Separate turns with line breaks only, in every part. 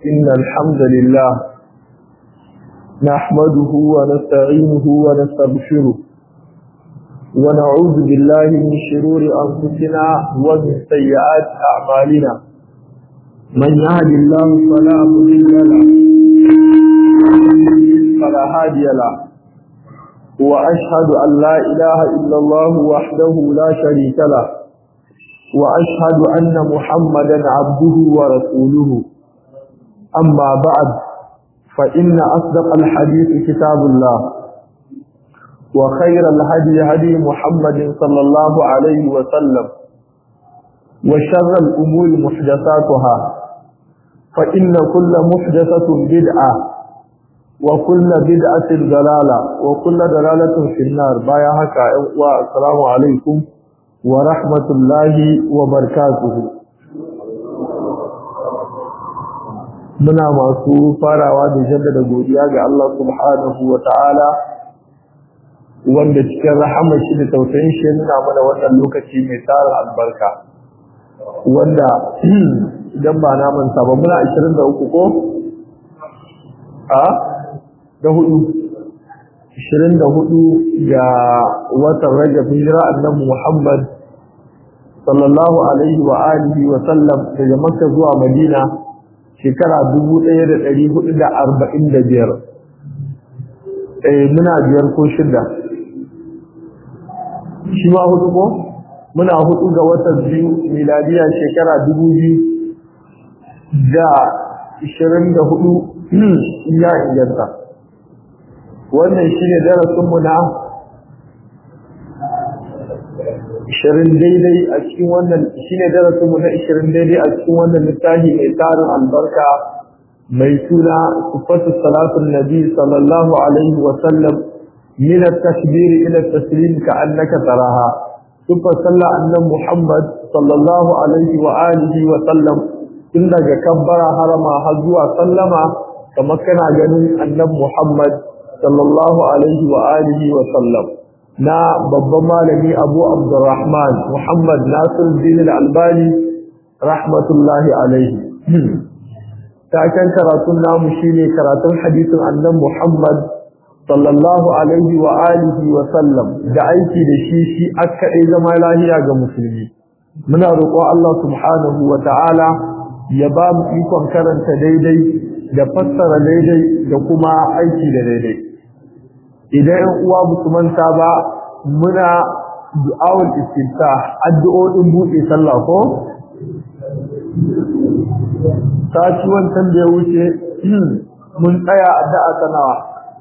إن الحمد لله نحمده ونستعينه ونستغفره ونعوذ بالله من شرور أنفسنا ومن سيئات أعمالنا من يهد الله فلا مضل له فلا هادي له وأشهد أن لا إله إلا الله وحده لا شريك له وأشهد أن محمدا عبده ورسوله أما بعد فإن أصدق الحديث كتاب الله وخير الهدي هدي محمد صلى الله عليه وسلم وشر الأمور محدثاتها فإن كل محدثة بدعة وكل بدعة ضلالة وكل ضلالة في النار بايا هكا والسلام عليكم ورحمة الله وبركاته muna masu farawa da jaddada godiya ga Allah subhanahu wa ta'ala wanda cikin rahama shi da tausayin shi nuna mana wannan lokaci mai tsarin albarka wanda idan ba na manta ba muna 23 ko a da hudu 24 ga watan Rajab hijira annabi Muhammad sallallahu alaihi wa alihi wa sallam daga Makka zuwa Madina shekara 1445 eh muna biyar ko shida shi ma hudu ko muna hudu ga watan biyu miladiya shekara 2000 da 24 ya inganta wannan shine darasin mu na 20 daidai a cikin wannan shine darasin mu na 20 daidai a cikin wannan littafi mai tarin albarka mai suna sifatu salatun nabi sallallahu alaihi wa sallam min at-takbir ila at-taslim ka'annaka taraha sifatu sallah annabi muhammad sallallahu alaihi wa alihi wa sallam tun daga kabbara harama har zuwa sallama kamar kana ganin annabi muhammad sallallahu alaihi wa alihi wa sallam na babban malami abu abdurrahman muhammad nasir din albani rahmatullahi alaihi taken karatun namu shine karatun hadisin annan muhammad sallallahu alaihi wa alihi wa sallam da aiki da shi shi aka ɗai zama lahiya ga musulmi muna roƙon Allah subhanahu wa ta'ala ya ba mu ikon karanta daidai da fassara daidai da kuma aiki da daidai idan ‘yan uwa su manta ba muna du'awul istinta addu'o'in buɗe sallah ko? Sati wancan da ya wuce mun tsaya addu'a ta nawa.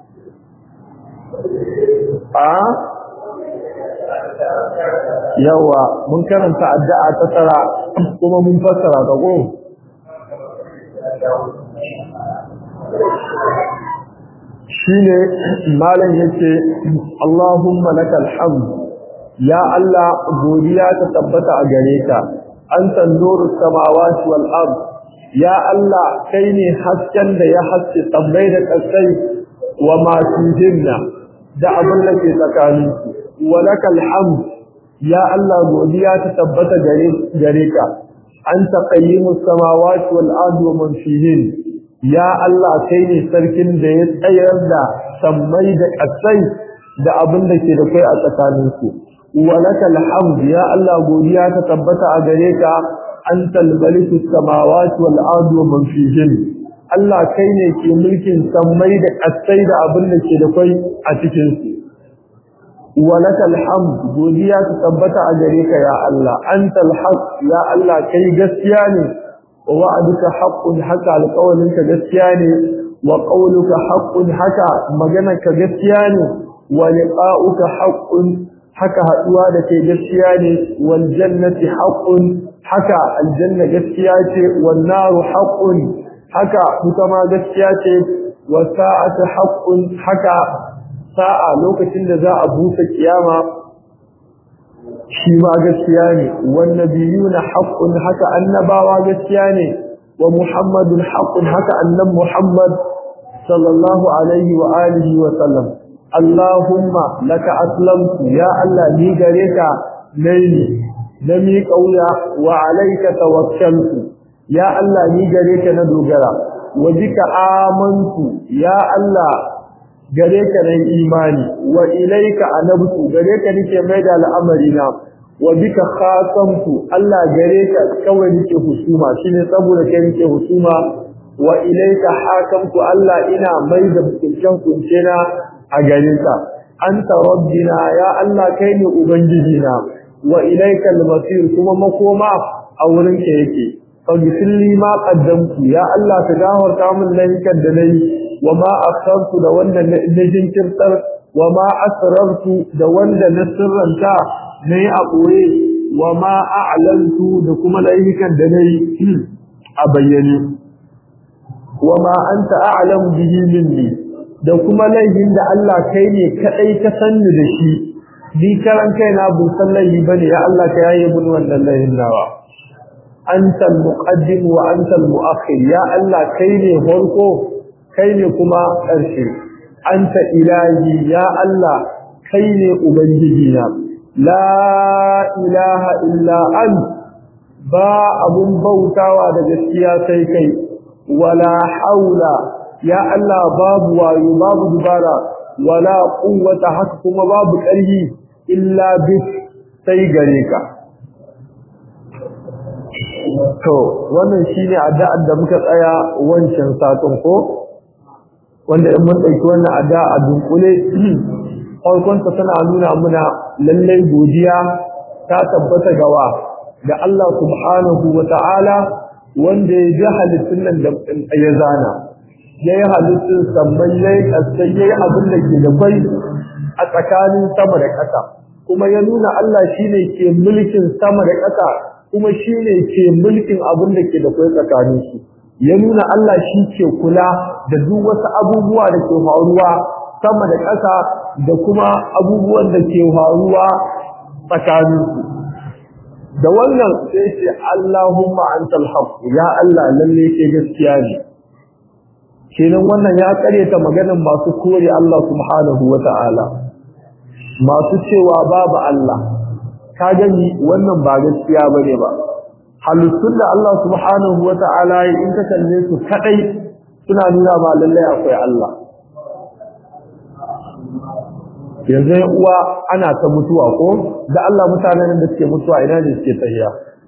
A? Yawa, mun karanta addu'a ta tara kuma mun fassara ta ko? shine malam yace Allahumma lakal hamd ya Allah godiya ta tabbata a gare ka anta nuru samawati wal ard ya Allah kai ne hasken da ya haske sammai da kasai wa ma fihinna da abin da ke tsakanin su wa lakal hamd ya Allah godiya ta tabbata gare gare ka anta qayyimus samawati wal ard wa man fihinna ya Allah kai ne sarkin da ya tsayar da sammai da ƙasai da abin da ke da kai a tsakaninsu walakal hamd ya Allah godiya ta tabbata a gare ka antal maliku samawati wal ardi wa man fihin Allah kai ne ke mulkin sammai da ƙasai da abin da ke da kai a cikin su walakal hamd godiya ta tabbata a gare ka ya Allah antal haq ya Allah kai gaskiya ne ووعدك حق حكى لقولك جسياني وقولك حق حكى مجنك جسياني ولقاؤك حق حكى هدوانك جسياني والجنة حق حكى الجنة جسياتي والنار حق حكى متما جسياتي والساعة حق حكى ساعة لوكة ذا أبوك القيامة shi ma gaskiya ne wannabiyuna haqqun haka annabawa gaskiya ne wa muhammadun haqqun haka annab muhammad sallallahu alaihi wa alihi wa sallam allahumma laka aslamtu ya allah ni gare ka nayi na mi kauya wa alayka tawakkaltu ya Allah ni gare ka na dogara wa bika amantu ya Allah gare ka nan imani wa ilaika anabtu gare ka nake mai da al'amari na wa bika khatamtu Allah gare ka kawai nake husuma shine saboda kai nake husuma wa ilaika hakamtu Allah ina mai da hukuncin kunce na a gare ka anta rabbina ya Allah kai ne ubangiji na wa ilaika al-masir kuma makoma a wurin ka yake faghfir li ma qaddamtu ya Allah ka gafarta min laifukan da nayi wa ma akhartu da wanda na jinkirtar wa ma asrartu da wanda na sirranta nayi a boye wa ma a'lantu da kuma laifukan da nayi a bayyane wa ma anta a'lamu bihi minni da kuma laifin da Allah kai ne kadai ka sanni da shi ni karan kaina bin san laifi bane ya Allah ka yaye mun wannan laifin nawa anta al-muqaddim wa anta al-mu'akhir ya Allah kai ne farko kai ne kuma ƙarshe anta ilahi ya Allah kai ne ubangiji na la ilaha illa an ba abun bautawa da gaskiya sai kai wala haula ya Allah babu wayo babu dubara wala quwwata haka kuma babu ƙarfi illa bik sai gare ka to wannan shine addu'ar da muka tsaya wancan satin ko wanda in mun dauki wannan addu'a a dunkule farkon ta tana nuna muna lallai godiya ta tabbata gawa ga Allah subhanahu wa ta'ala wanda ya ji halittun nan da ya zana ya yi halittun sammai ya yi ƙasai ya yi abin da ke da kwai a tsakanin sama da ƙasa kuma ya nuna Allah shi ne ke mulkin sama da ƙasa kuma shi ne ke mulkin abin da ke da kwai tsakanin su ya nuna Allah shi ke kula da duk wasu abubuwa da ke faruwa sama da ƙasa da kuma abubuwan da ke faruwa tsakanin su da wannan sai ce Allahumma antal haqq ya Allah lalle ke gaskiya ne kenan wannan ya karyata maganar masu kore Allah subhanahu wata'ala masu cewa babu Allah ka gani wannan ba gaskiya bane ba halittun da Allah subhanahu wata'ala ya in ka kalle su kadai suna nuna ba lalle akwai Allah yanzu ya uwa ana ta mutuwa ko da Allah mutanen da suke mutuwa ina ne suke tsayiya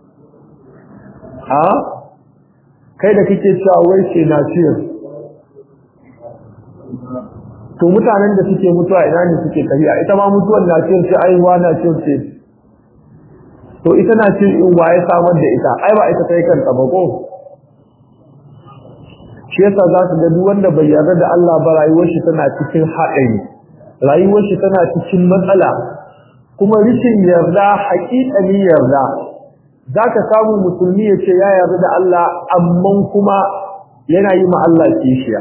ha kai da kake cewa wai ce na ciyo to mutanen da suke mutuwa ina ne suke tsayiya ita ma mutuwan na ciyo ce aiwa na ciyo ce to ita na ciyo in waye samar da ita ai ba ita ta yi kanta ba ko shi yasa za su ga duk wanda bai yarda da Allah ba rayuwar shi tana cikin haɗari rayuwar shi tana cikin matsala kuma rishin yarda haƙiƙani yarda zaka samu musulmi ya ce ya yarda da Allah amma kuma yana yi ma Allah kishiya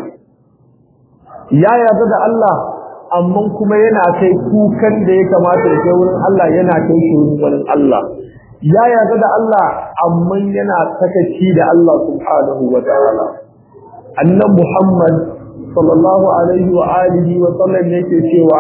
ya yarda da Allah amma kuma yana kai kukan da ya kamata ya kai wurin Allah yana kai shi wurin Allah ya yarda da Allah amma yana sakaci da Allah subhanahu wa ta'ala annan Muhammad sallallahu alaihi wa alihi wa sallam yake cewa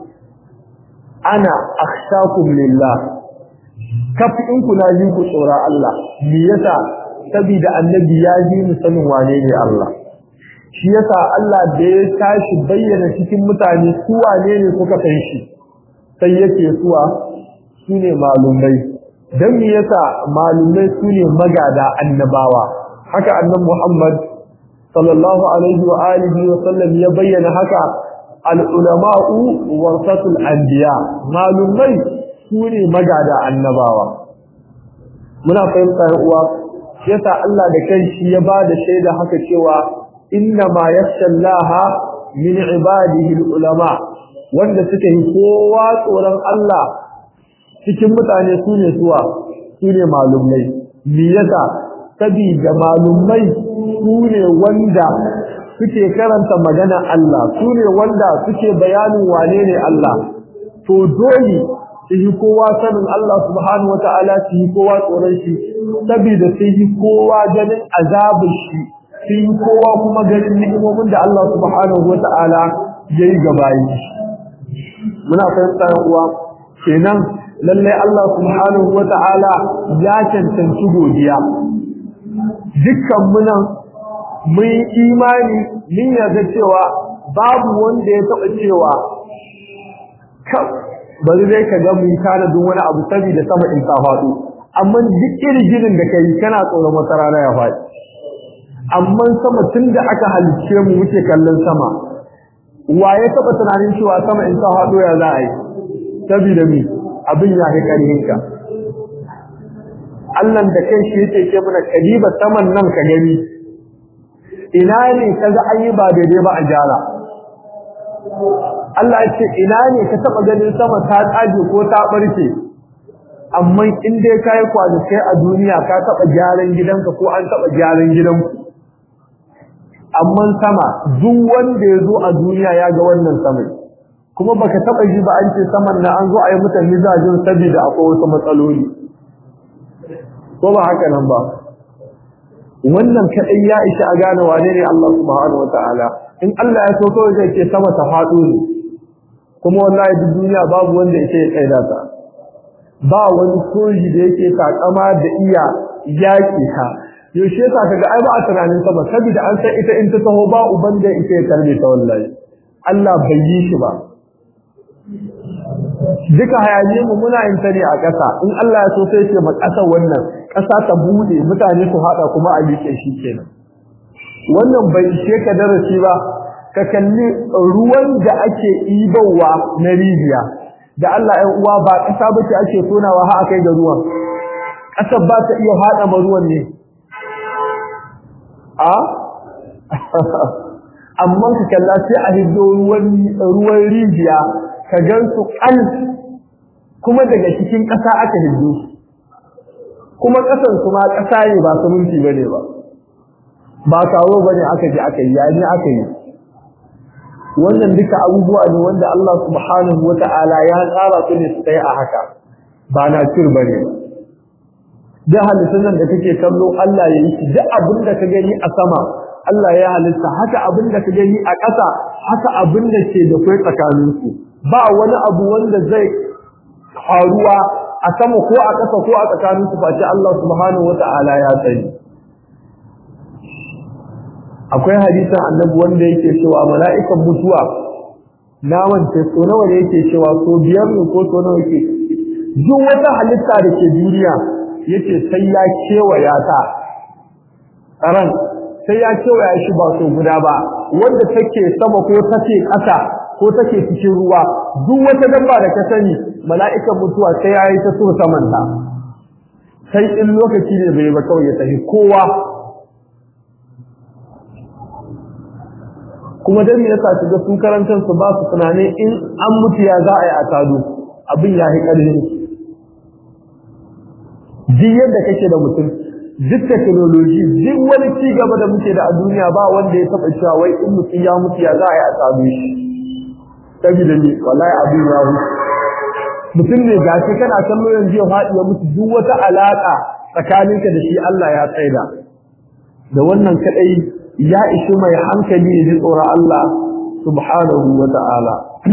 ana akhshakum lillah kafi in kuna ji ku tsora Allah me yasa saboda annabi ya ji mu sanin wane ne Allah shi yasa Allah da ya tashi bayyana cikin mutane su wane ne suka san shi sai yake suwa su ne malumai dan me yasa malumai su ne magada annabawa haka annabi Muhammad sallallahu alaihi wa alihi wa sallam ya bayyana haka al-ulama'u warasatul anbiya malumai sune magada annabawa muna fahimta uwa yasa Allah da kanshi ya bada shaida haka cewa inna ma yakhshallaha min ibadihi al-ulama wanda suka yi kowa tsoron Allah cikin mutane sune suwa sune malumai me yasa sabida malumai su ne wanda suke karanta magana Allah su ne wanda suke bayanin wane ne Allah to dole su yi kowa sanin Allah subhanahu wa ta'ala su yi kowa tsoron shi saboda su yi kowa ganin azabin shi su yi kowa kuma ganin ni'imomin da Allah subhanahu wa ta'ala ya yi gabayi muna fahimta uwa kenan lallai Allah subhanahu wa ta'ala ya cancanci godiya dukkan munan mun imani mun yarda cewa babu wanda ya taɓa cewa bari dai ka ga mun kana duk wani abu saboda sama in ta faɗo amma duk irin da kai kana tsoron wata rana ya faɗi amma sama tunda aka halicce mu muke kallon sama wa ya taɓa tunanin cewa sama in ta faɗo ya za a yi saboda mi abin ya kai ƙarfinka Allah da kai shi yake ce mana kadiba saman nan ka gani ina ne kaga an yi ba daidai ba a jara Allah ya ce ina ne ka taba ganin sama ta tsage ko ta barke amma in dai kai kai a duniya ka taba gyaran gidanka ko an taba gyaran gidanku amma sama duk wanda ya zo a duniya ya ga wannan sama kuma baka taba ji ba an ce saman na an zo a yi mutane zajin saboda akwai wasu matsaloli ko ba haka nan ba wannan kadai ya isha a gane wane ne Allah subhanahu wataala in Allah ya so kawai zai ce sama ta faɗo ne kuma wallahi duk duniya babu wanda yake ya tsaida ta ba wani soji da yake takama da iya yaki ha yaushe yasa kaga ai ba a tunanin sama saboda an san ita in ta taho ba uban da yake ya tarbe ta wallahi Allah bai yi shi ba duka hayaje mu muna yin ta ne a ƙasa in Allah ya so sai ce ma ƙasa wannan ƙasa ta bude mutane su hada kuma a yake shi kenan wannan bai ishe ka darasi ba ka kalli ruwan da ake ibawa na rijiya da Allah ya uwa ba ƙasa bace ake tonawa har akai ga ruwan ƙasar ba ta iya hada ma ruwan ne a amma ka kalla sai a hiddo ruwan ruwan rijiya ka gan su kal kuma daga cikin ƙasa aka hiddo kuma ƙasan su ma ƙasa ne ba suminti bane ba ba kawo bane aka je aka yi yayi aka yi wannan duka abubuwa ne wanda Allah subhanahu wata'ala ya tsara su ne su tsaye a haka ba na cir bane da halittun nan da kake kallo Allah ya yi shi duk abin da ka gani a sama Allah ya halitta haka abin da ka gani a ƙasa haka abin da ke da kai tsakanin su ba wani abu wanda zai faruwa a sama ko a ƙasa ko a tsakanin su face Allah subhanahu wata'ala ya sani akwai hadisin annabi wanda yake cewa mala'ikan mutuwa na wance so nawa ne yake cewa so biyar ne ko so nawa yake duk wata halitta da ke duniya yace sai ya kewaya ta ran sai ya kewaya shi ba so guda ba wanda take sama ko take ƙasa ko take cikin ruwa duk wata dabba da ka sani mala'ikan mutuwa sai ya yi ta so saman ta sai in lokaci ne bai ba kawai ya tafi kowa kuma dan me yasa shiga su karantar su ba su tunani in an mutu ya za a yi a tado abin ya yi ƙarfin duk yadda kake da mutum duk technology duk wani ci gaba da muke da a duniya ba wanda ya taɓa cewa wai in mutum ya mutu ya za a yi a tado shi saboda ne wallahi abin ya mutu mutum ne ga shi kana kallo yanzu ya faɗi ya mutu duk wata alaƙa tsakaninka da shi Allah ya tsaida da wannan kadai ya ishi mai hankali ya ji tsoron Allah subhanahu wa ta'ala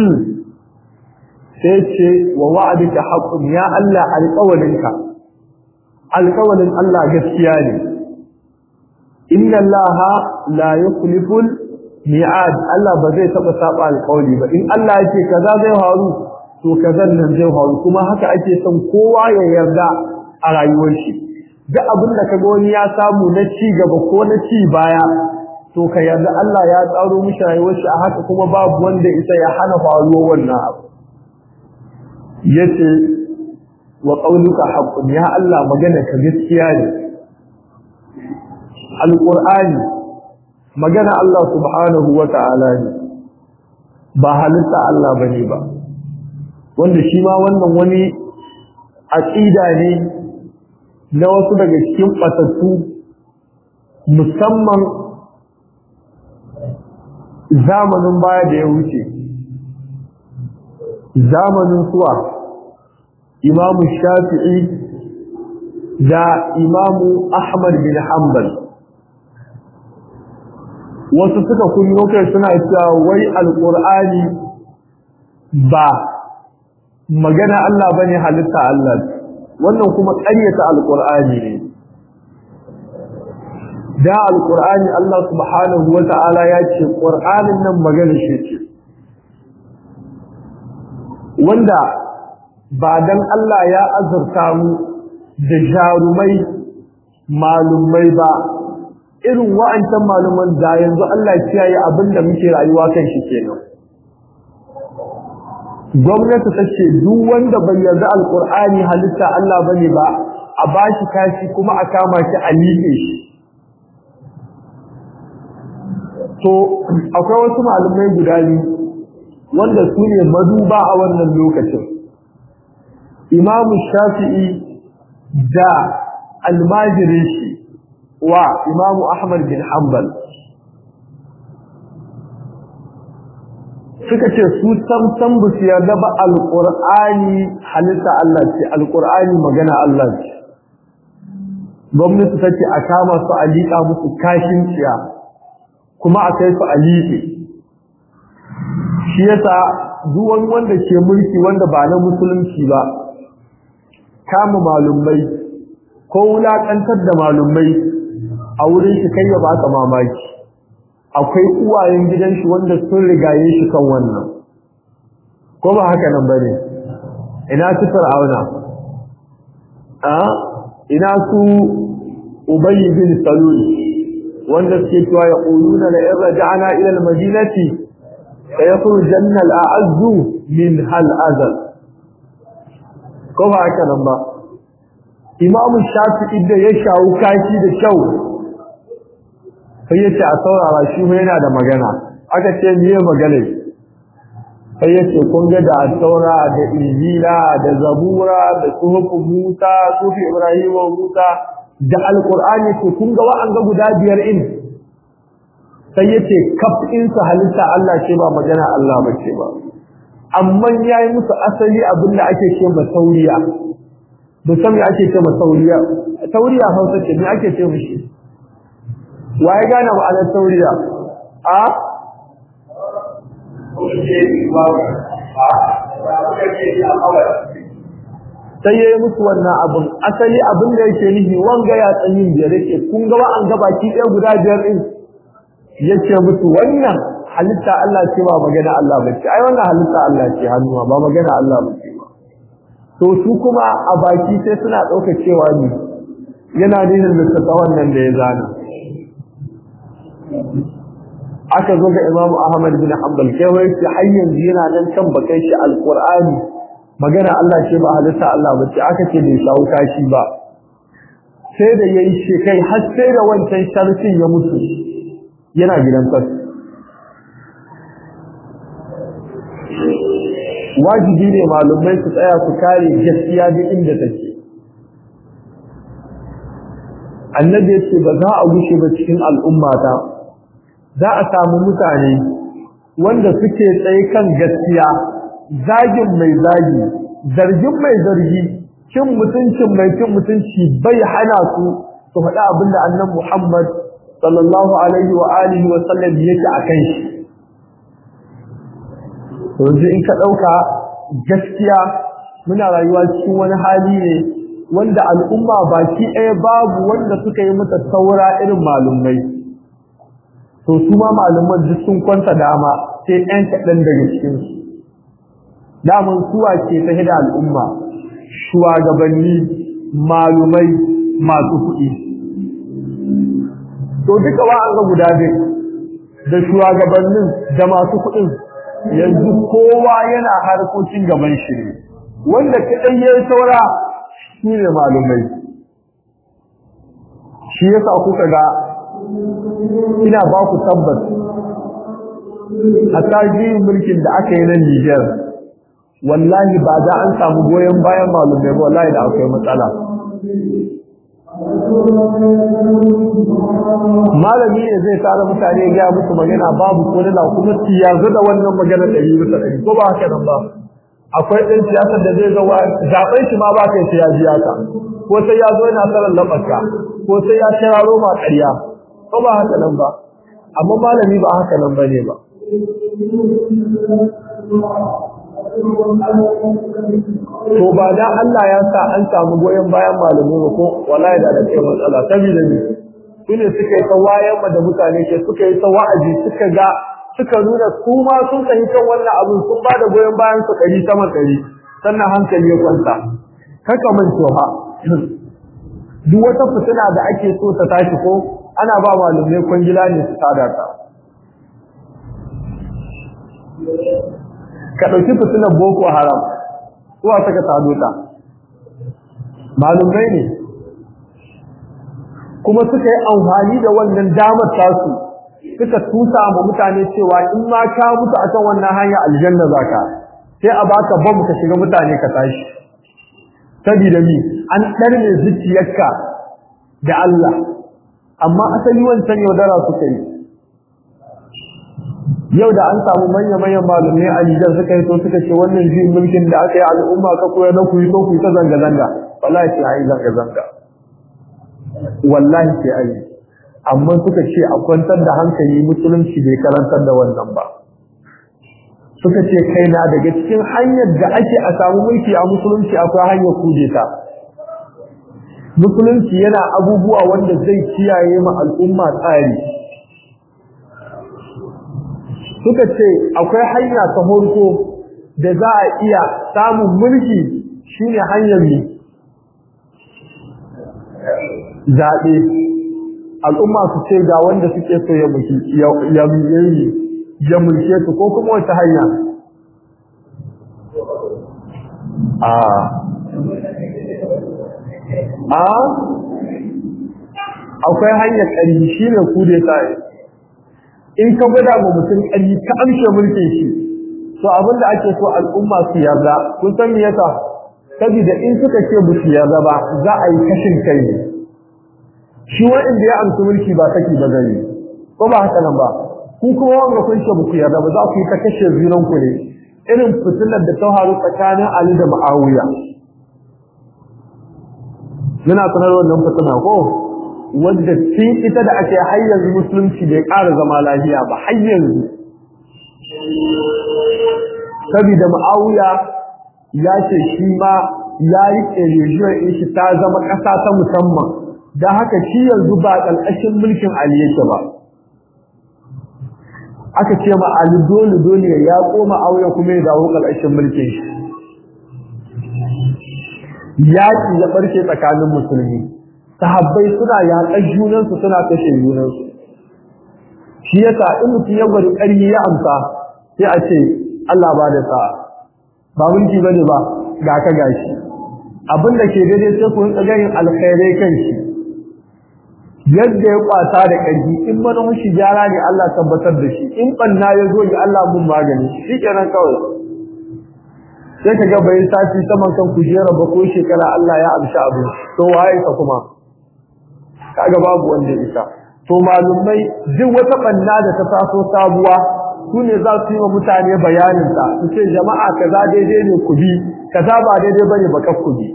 sai ce wa wa'adika haqqun ya Allah alƙawalinka alƙawalin Allah gaskiya ne inna Allah la yukhlifu mi'ad Allah ba zai taba saba alƙawli ba in Allah yake kaza zai faru to kazan nan zai faru kuma haka ake son kowa ya yarda a rayuwar shi duk abin da kaga wani ya samu na ci gaba ko na ci baya to ka yarda Allah ya tsaro mishi rayuwar shi a haka kuma babu wanda isa ya hana faruwar wannan abu yace wa qauluka haqqun ya Allah magana ka gaskiya ne alqur'ani magana Allah subhanahu wa ta'ala ne ba halitta Allah bane ba wanda shi ma wannan wani aqida ne na wasu daga cikin batattu musamman zamanin baya da ya wuce zamanin suwa imamu shafi'i da imamu ahmad bin hanbal wasu suka kunyo kai suna cewa wai alqur'ani ba magana Allah bane halitta Allah wannan kuma ƙaryata alqur'ani ne da alqur'ani Allah subhanahu wata'ala ya ce qur'anin nan magana shi ce wanda ba dan Allah ya azurta mu da jarumai malumai ba irin wa'ancan maluman da yanzu Allah kiyaye abinda muke rayuwa kan shi kenan gwamnati ta ce duk wanda bai yarda alqur'ani halitta Allah bane ba a bashi kashi kuma a kama shi a liƙe shi to akwai wasu malumai guda biyu wanda su ne maduba a wannan lokacin imamu shafi'i da almajirin shi wa imamu ahmad bin hanbal suka ce su sam sam ba su yarda ba alqur'ani halitta Allah ce alqur'ani magana Allah ce gwamnati ta ce a kama su a liƙa musu kashin ciya kuma a kai su a liƙe shi yasa duk wani wanda ke mulki wanda ba na musulunci ba kama malumai ko wulaƙantar da malumai a wurin shi kai ya baka mamaki akwai uwayen gidan shi wanda sun rigaye shi kan wannan ko ba haka nan bane ina su fir'auna a ina su ubayy bin salul wanda suke cewa ya quluna la in raja'na ila al-madinati sayakhrujanna al-a'azzu min hal azal ko ba haka nan ba imamu shafi'i da ya shawo kashi da kyau sai ya ce a saurara shi yana da magana aka ce miye magana sai ya ce kun ga da saura da injila da zabura da suhufu musa sufi ibrahim wa musa da alqur'ani ce kun ga wa'an ga guda biyar in sai ya ce kaf in su halitta Allah ce ba magana Allah ba ce ba amma yayi musu asali abin da ake ce ba sauriya da san me ake ce ma sauriya sauriya hausa ce me ake ce mishi waye gane ma'anar tauriya a sai yayi musu wannan abun asali abin da yake nihi wanga ya tsayin biyar yake kun ga an ga baki ɗaya guda biyar din yace musu wannan halitta Allah ce ba magana Allah ba ce ai wannan halitta Allah ce hannuwa ba magana Allah ba ce ba to su kuma a baki sai suna ɗauka cewa ne yana nihin da wannan da ya zana aka zo ga Imam Ahmad bin Hanbal kai wai shi har yanzu yana nan kan bakai shi alqur'ani magana Allah ce ba halitta Allah ba ce aka ce bai shawo kashi ba sai da yayi shi kai har sai da wancan sharfin ya mutu yana gidan fas wajibi ne malumai su tsaya su kare gaskiya duk inda take annabi ya ce ba za a gushe ba cikin al'ummata za a samu mutane wanda suke tsaye kan gaskiya zagin mai zagi zargin mai zargi cin mutuncin mai cin mutunci bai hana su su faɗi abin da annan Muhammad sallallahu alaihi wa alihi wa sallam yake a kan shi yanzu in ka ɗauka gaskiya muna rayuwa cikin wani hali ne wanda al'umma baki ɗaya babu wanda suka yi mata saura irin malumai to su ma malaman duk sun kwanta dama sai ɗan kaɗan daga cikin su daman suwa ke ta hida al'umma shugabanni malumai masu kuɗi to duka ba an ga guda biyu da shugabannin da masu kuɗin yanzu kowa yana harkokin gaban shi ne wanda kaɗai ya saura shi ne malumai shi yasa kuka ga ina ba ku tabbas a tarihin mulkin da aka yi na Niger wallahi ba za an samu goyon bayan malumai ba wallahi da akwai matsala malami ne zai tara mutane ya musu magana babu ko da kuma tiyazu da wannan magana da yi bisa ɗari ko ba haka nan ba akwai ɗan siyasar da zai zama zaɓen shi ma ba kai sai ya biya ka ko sai ya zo yana tsaron labarka ko sai ya shiraro ma ƙarya ko ba haka nan ba amma malami ba haka nan bane ba to ba da Allah ya sa an samu goyon bayan malamai ba ko wallahi da da matsala saboda ne su ne suka yi ta wayan da mutane ke suka yi ta wa'azi suka ga suka nuna su ma sun sahi kan wannan abin sun ba da goyon bayan su ɗari sama ɗari sannan hankali ya kwanta kaka manto ha duk wata fitina da ake so ta tashi ko ana ba malumai kwangila ne su tada ta ka ɗauki fitinar boko haram zuwa saka tado ta malumai ne kuma suka yi amfani da wannan damar tasu suka tusa ma mutane cewa in ma ka mutu akan wannan hanya aljanna zaka sai a baka bam ka shiga mutane ka tashi sabida mi an ɗarme zuciyarka da Allah amma asali wancan yaudara suka yi yau da an samu manya-manyan malumai a Nijar suka yi to suka ce wannan jin mulkin da aka yi al'umma ka koya na ku yi to ku yi ta zanga-zanga wallahi sai ayi zanga-zanga wallahi sai ayi amma suka ce a kwantar da hankali musulunci bai karantar da wannan ba suka ce kai na daga cikin hanyar da ake a samu mulki a musulunci akwai hanyar kujeta musulunci yana abubuwa wanda zai kiyaye ma al'umma tsari suka ce akwai hanya ta horko da za a iya samun mulki shine hanyar ne zaɓe al'umma su ce ga wanda suke so ya mulki ya ya mulke su ko kuma wata hanya a a akwai hanyar ƙarfi shine kude sai in ka gwada ma mutum ƙari ka amshe mulkin shi to abin da ake so al'umma su yarda kun san me yasa saboda in suka ce ba su yarda ba za a yi kashin kai ne shi wanda ya amsa mulki ba saki ba zai ko ba haka nan ba ku kuma wanda kun ce ba ku yarda ba za ku yi ta kashe zinan ku ne irin fitilar da ta faru tsakanin Ali da Muawiya yana sanar wannan fitina ko wadda tun ita da ake har yanzu musulunci bai ƙara zama lafiya ba har yanzu saboda ma'auya ya ce shi ma ya yi ƙerejiyar in shi ta zama ƙasa ta musamman don haka shi yanzu ba ƙalƙashin mulkin Ali yake ba aka ce ma Ali dole dole ya koma auya kuma ya dawo ƙalƙashin mulkin shi yaƙi ya ɓarke tsakanin musulmi sahabbai suna yaƙar junansu suna kashe junansu shi yasa in mutum ya gwada ƙarfi ya amsa sai a ce Allah ba da sa ba mulki bane ba ga ka gashi abin da ke daidai sai ku rinka ganin alkhairai kan shi yadda ya kwata da ƙarfi in manufar shi gyara ne Allah tabbatar da shi in banna ya zo ne Allah mun magani shi kenan kawai sai ka ga bai sati saman kan kujera ba ko shekara Allah ya amshi abu to waye ka kuma kaga babu wanda isa to malumai duk wata banna da ta taso sabuwa su ne za su yi wa mutane bayanin ta su ce jama'a kaza daidai ne ku bi kaza ba daidai bane ba ku bi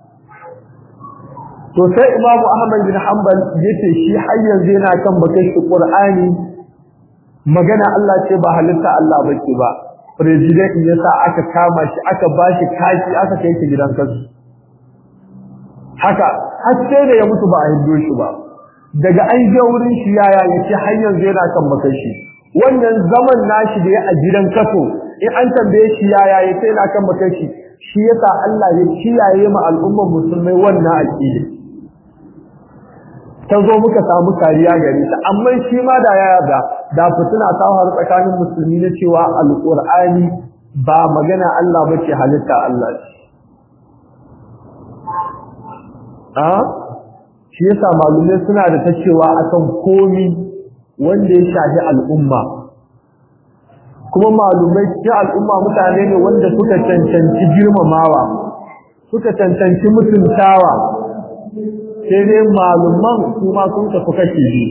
to sai imamu ahmad bin hanbal yace shi har yanzu yana kan bakin shi qur'ani magana Allah ce ba halitta Allah bace ba president ya sa aka kama shi aka bashi kashi aka kai shi gidan kasu haka har sai da ya mutu ba a hindo shi ba daga an je wurin shi yaya yace har yanzu yana kan bakin shi wannan zaman nashi da ya a gidan kaso in an tambaye shi yaya yace yana kan bakin shi shi yasa Allah ya kiyaye ma al'ummar musulmai wannan aqida ta zo muka samu kariya gare ta amma shi ma da ya yarda da fitina ta faru tsakanin musulmi na cewa alqur'ani ba magana Allah bace halitta Allah ce a shi yasa malumai suna da ta cewa akan komi wanda ya shafi al'umma kuma malumai cikin al'umma mutane ne wanda suka cancanci girmamawa suka cancanci mutuntawa sai dai malumman kuma sun tafi kashe biyu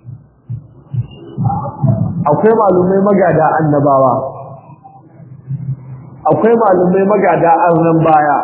akwai malumai magada annabawa akwai malumai magada arnan baya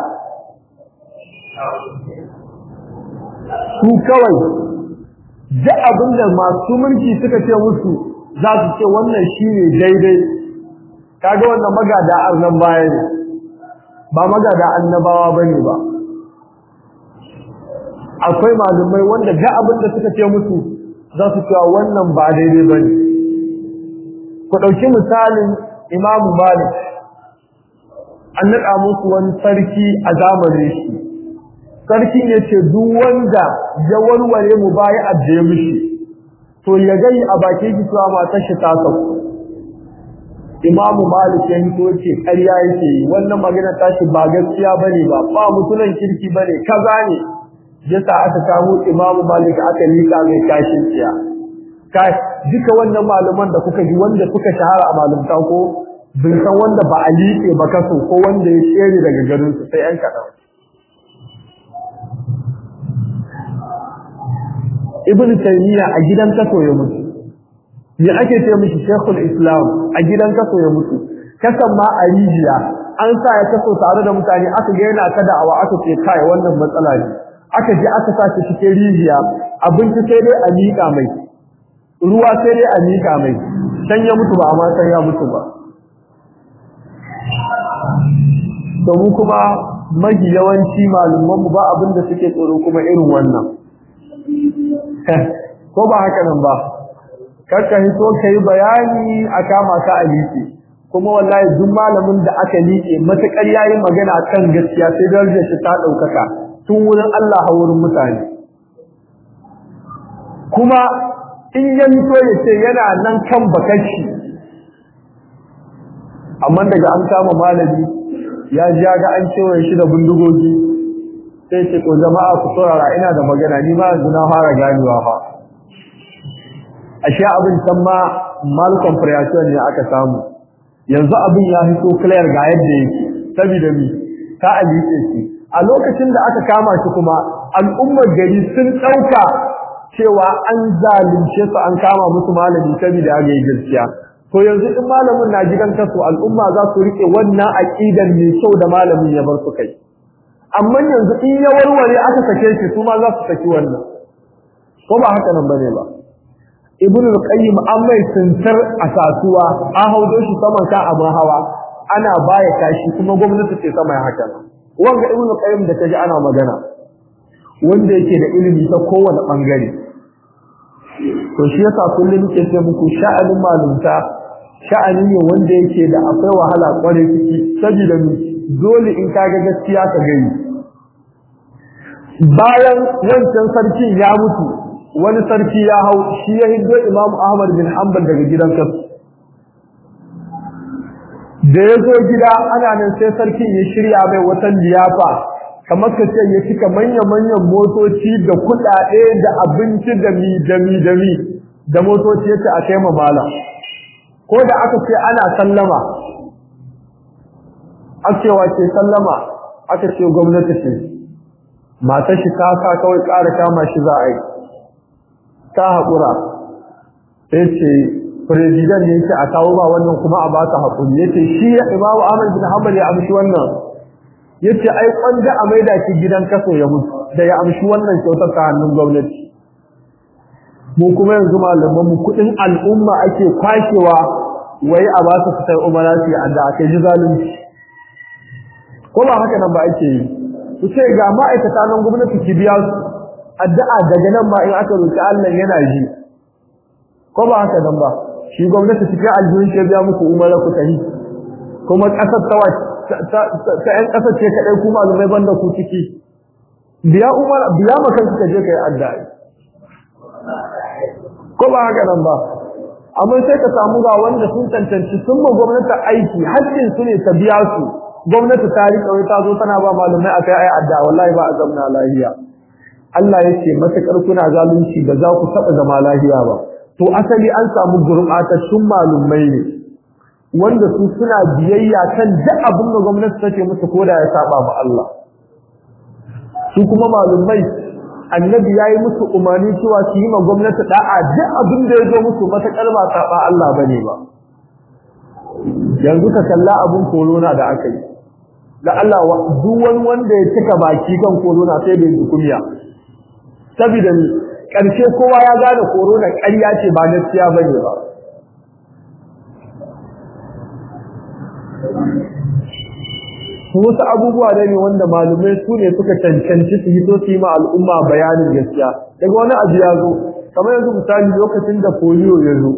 su kawai duk abinda masu mulki suka ce musu za su ce wannan shine daidai kaga wannan magada arnan baya ne ba magada annabawa bane ba, ba. akwai malumai wanda ga abin da suka ce musu za su cewa wannan ba daidai ba ne ku ɗauki misalin imamu malik an naɗa musu wani sarki a zamanin shi sarkin ya ce duk wanda ya warware mu baya ajiye mishi to ya gani a bakin shi cewa matar shi ta sauko imamu malik ya hito ce ƙarya yake yi wannan magana tashi ba gaskiya bane ba ba mutunan kirki bane kaza ne yasa aka samu imamu malik aka lika mai kashin tsiya kai duka wannan malaman da kuka ji wanda suka shahara a malumta ko bin san wanda ba a liƙe ba kaso ko wanda ya tsere daga garin su sai yan kaɗan ibn taymiya a gidan kaso ya mutu me ake ce mishi shekul islam a gidan kaso ya mutu kasan ma a rijiya an sa ya kaso tare da mutane aka ga yana ta da'awa aka ce kai wannan matsala ne aka je aka sa shi cikin rijiya abinci sai dai a miƙa mai ruwa sai dai a miƙa mai san ya mutu ba amma san ya mutu ba domin kuma mafi yawanci malamanmu ba abin da suke tsoro kuma irin wannan ko ba haka nan ba karka hito ka yi bayani a kama ka a liƙe kuma wallahi duk malamin da aka liƙe matuƙar yayi magana kan gaskiya sai darajar shi ta ɗaukaka tun wurin Allah a wurin mutane kuma in ya fito ya ce yana nan kan bakashi amma daga an kama malami ya ji ga an cewa shi da bindigogi sai ce to jama'a ku saurara ina da magana ni ma yanzu na fara ganewa fa ashe abin san ma mal comprehension ne aka samu yanzu abin ya fito clear ga yadda yake saboda mi ta alice shi a lokacin da aka kama shi kuma al'ummar gari sun dauka cewa an zalunce su an kama musu malami saboda ya ga gaskiya to yanzu in malamin na gidan kaso al'umma za su rike wannan aqidan mai kyau da malamin ya bar su kai amma yanzu in ya warware aka sake shi su ma za su saki wannan ko ba haka nan bane ba ibnu al-qayyim an mai tuntar a kasuwa an haudo shi saman ka abin hawa ana baya kashi kuma gwamnati ce sama haka wanga ibnu al-qayyim da kaji ana magana wanda yake da ilimi ta kowane bangare to shi yasa kullum nake ce muku sha'anin malumta sha'ani ne wanda yake da akwai wahala kware ciki saboda dole in kaga gaskiya ka gani bayan wancan sarkin ya mutu wani sarki ya hau shi ya hiddo Imam Ahmad bin Hanbal daga gidan kasu da ya zo gida ana nan sai sarkin ya shirya mai wata liyafa kamar ka ce ya cika manya-manyan motoci da kuɗaɗe da abinci da mi da mi da mi da motoci ya ce a kai malam ko da aka ce ana sallama akewa ce sallama aka ce gwamnati ce matar shi ta ka kawai ƙara kama shi za a yi ta haƙura sai ce firizidan ne yake a kawo ba wannan kuma a ba ta haƙuri yace shi ya imamu ahmad bin hanbal ya amshi wannan yace ai kwanda a maida shi gidan kaso ya mutu da ya amshi wannan kyautar ta hannun gwamnati mu kuma yanzu malaman mu kudin al'umma ake kwashewa wai a ba su fitar umara su yi adda aka ji zalunci ko ba haka nan ba ake yi ku ce ga ma'aikata nan gwamnati ki biya su addu'a daga nan ma in aka roki Allah yana ji ko ba haka nan ba shi gwamnati cikin aljihun shi biya muku umara ku tahi kuma kasar tawa ta ƴan kasar ce kadai ku malumai banda ku ciki biya umara biya maka ka je kai addu'a ko ba haka nan ba amma sai ka samu ga wanda sun tantance sun ma gwamnati aiki hakkin su ne ta biya su gwamnati ta rika wai ta zo tana ba malumai akai ai adda wallahi ba a zamna lahiya Allah yake matakar kuna zalunci ba za ku taba zama lahiya ba to asali an samu gurbatattun malumai ne wanda su suna biyayya kan duk abin da gwamnati take musu koda ya saba ma Allah su kuma malumai annabi yayi musu umarni cewa su yi ma gwamnati da'a duk abin da ya zo musu matakar ba saba Allah bane ba yanzu ka kalla abin corona da aka yi da Allah duk wani wanda ya cika baki kan corona sai da yi kumiya saboda ni karshe kowa ya gane corona ƙarya ce ba gaskiya bane ba wasu abubuwa da ne wanda malumai su ne suka cancanci su hito su yi ma al'umma bayanin gaskiya daga wani abu ya zo kamar yanzu misali lokacin da polio ya zo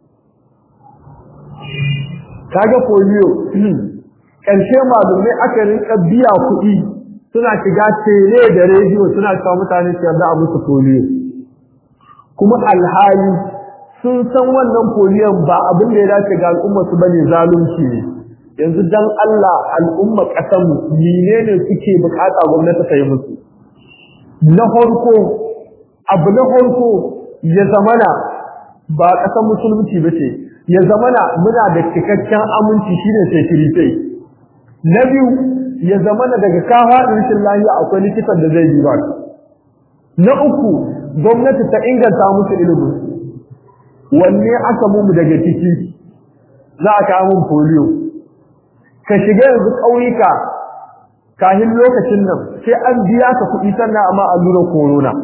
kaga polio ƙarshe malumai aka rinka biya kuɗi suna shiga tele da rediyo suna cewa mutane su yarda a musu polio kuma alhali sun san wannan poliyon ba abin da ya dace ga al'umma su bane zalunci ne yanzu dan Allah al'umma ƙasar mu menene suke bukata gwamnati ta yi musu na farko abu na farko ya zamana ba ƙasar musulunci ba ce ya zamana muna da cikakken aminci shine security na biyu ya zamana daga kafa rashin lafiya akwai likitan da zai yi ba na uku gwamnati ta inganta musu ilimi wanne aka mu daga ciki za a kawo mun polio ka shiga yanzu ƙauyuka kahin lokacin nan sai an biya ka kuɗi sannan amma allurar corona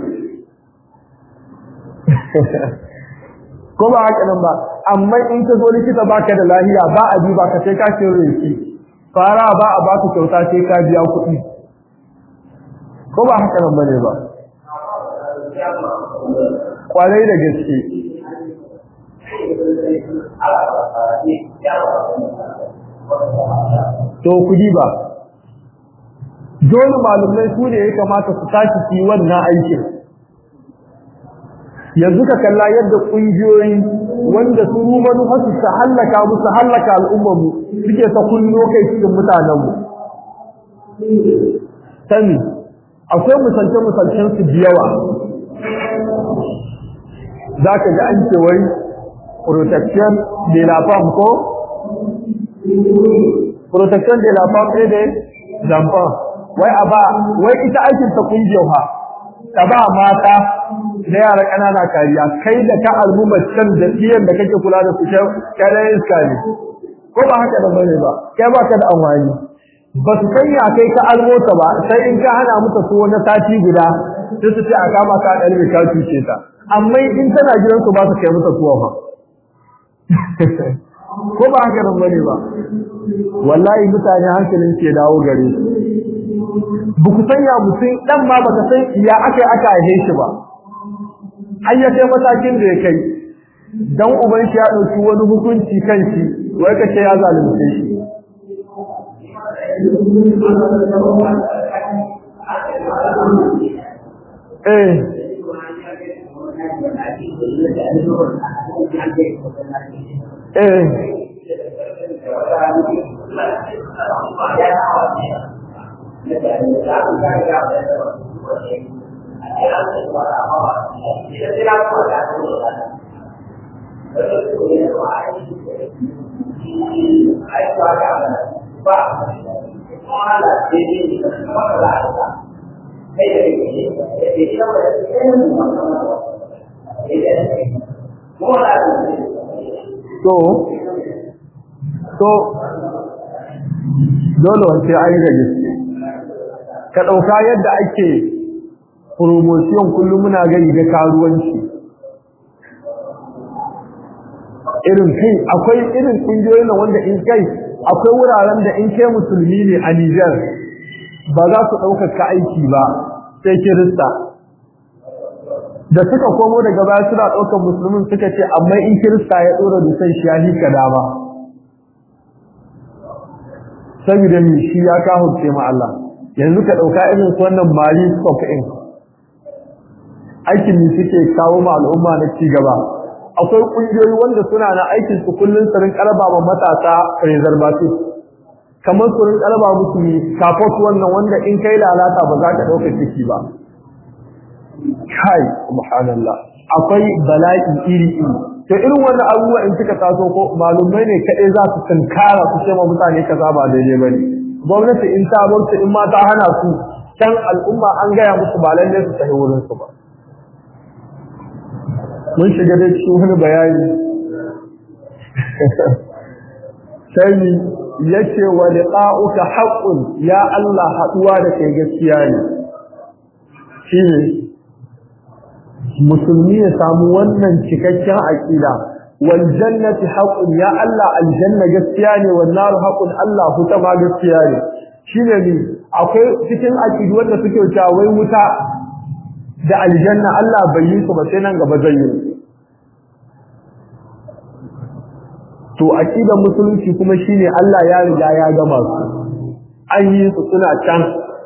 ko ba haka nan ba amma in ka zo likita baka da lahiya ba a bi ba ka sai ka kiro yake fara ba a baka kyauta sai ka biya kuɗi ko ba haka nan bane ba kwarai da gaske to kudi ba dole malumai su ne ya kamata su tashi su yi wannan aikin yanzu ka kalla yadda ƙungiyoyi wanda su rumanu hasu su hallaka mu su hallaka al'ummarmu suke ta kullo kai cikin mutanenmu sani akwai misalce-misalcen su da yawa za ka ga an ce wai protection de la femme ko protection de la femme et de l'enfant wai a ba wai ita aikin ta kungiyar ha ta ba mata da yara ƙanana kariya kai da ka al'umma can da tsiyan da kake kula da su kai iska ne ko ba haka da bane ba kai ba ka da amfani ba su sanya kai ka almota ba sai in ka hana muka so na sati guda sai su ce a kama ka ɗan mai ka cuce ta amma in tana gidan su ba su kai mata tuwa ba ko ba haka nan bane ba wallahi mutane hankalin ke dawo gare su ba ku sanya mutum dan ma baka san ya aka aka haife shi ba har ya kai matakin da ya kai dan uban shi ya dauki wani hukunci kan shi wai ka ce ya zalunce shi eh eh to to dole wace an yi da gaske ka ɗauka yadda ake promotion kullum muna gani da karuwanci irin kai akwai irin ƙungiyoyin nan wanda in kai akwai wuraren da in kai musulmi ne a Nijar ba za su ɗaukar ka aiki ba sai kirista da suka komo daga baya suna ɗaukar musulmin suka ce amma in kirista ya ɗora dusan shi ya hika dama saboda mi shi ya kahurce ma Allah yanzu ka ɗauka irin su wannan mali stock in aikin ne suke kawo ma al'umma na ci gaba akwai ƙungiyoyi wanda suna na aikin su kullum su rin ƙaraba ma matasa preservative kamar su rin ƙaraba musu kafot wannan wanda in kai lalata ba za ka ɗauka ciki ba kai subhanallah akwai bala'i iri iri to irin wannan abubuwa in suka taso ko malumai ne kaɗai za su tunkara su ce ma mutane kaza ba daidai ba ne gwamnati in ta bar su in ma ta hana su can al'umma an gaya musu ba lalle su tafi wurin su ba mun shiga da cikin wani bayani sai yace wa liqa'uka haqqun ya Allah haduwa da kai gaskiya ne shine musulmi ya samu wannan cikakken aqida wal jannati haqqun ya Allah aljanna gaskiya ne wan nar haqqun Allah huta ma gaskiya ne shine ni akwai cikin aqidu wanda suke cewa wai wuta da aljanna Allah bai yi su ba sai nan gaba zai yi to aqidar musulunci kuma shine Allah ya riga ya gama su an yi su suna can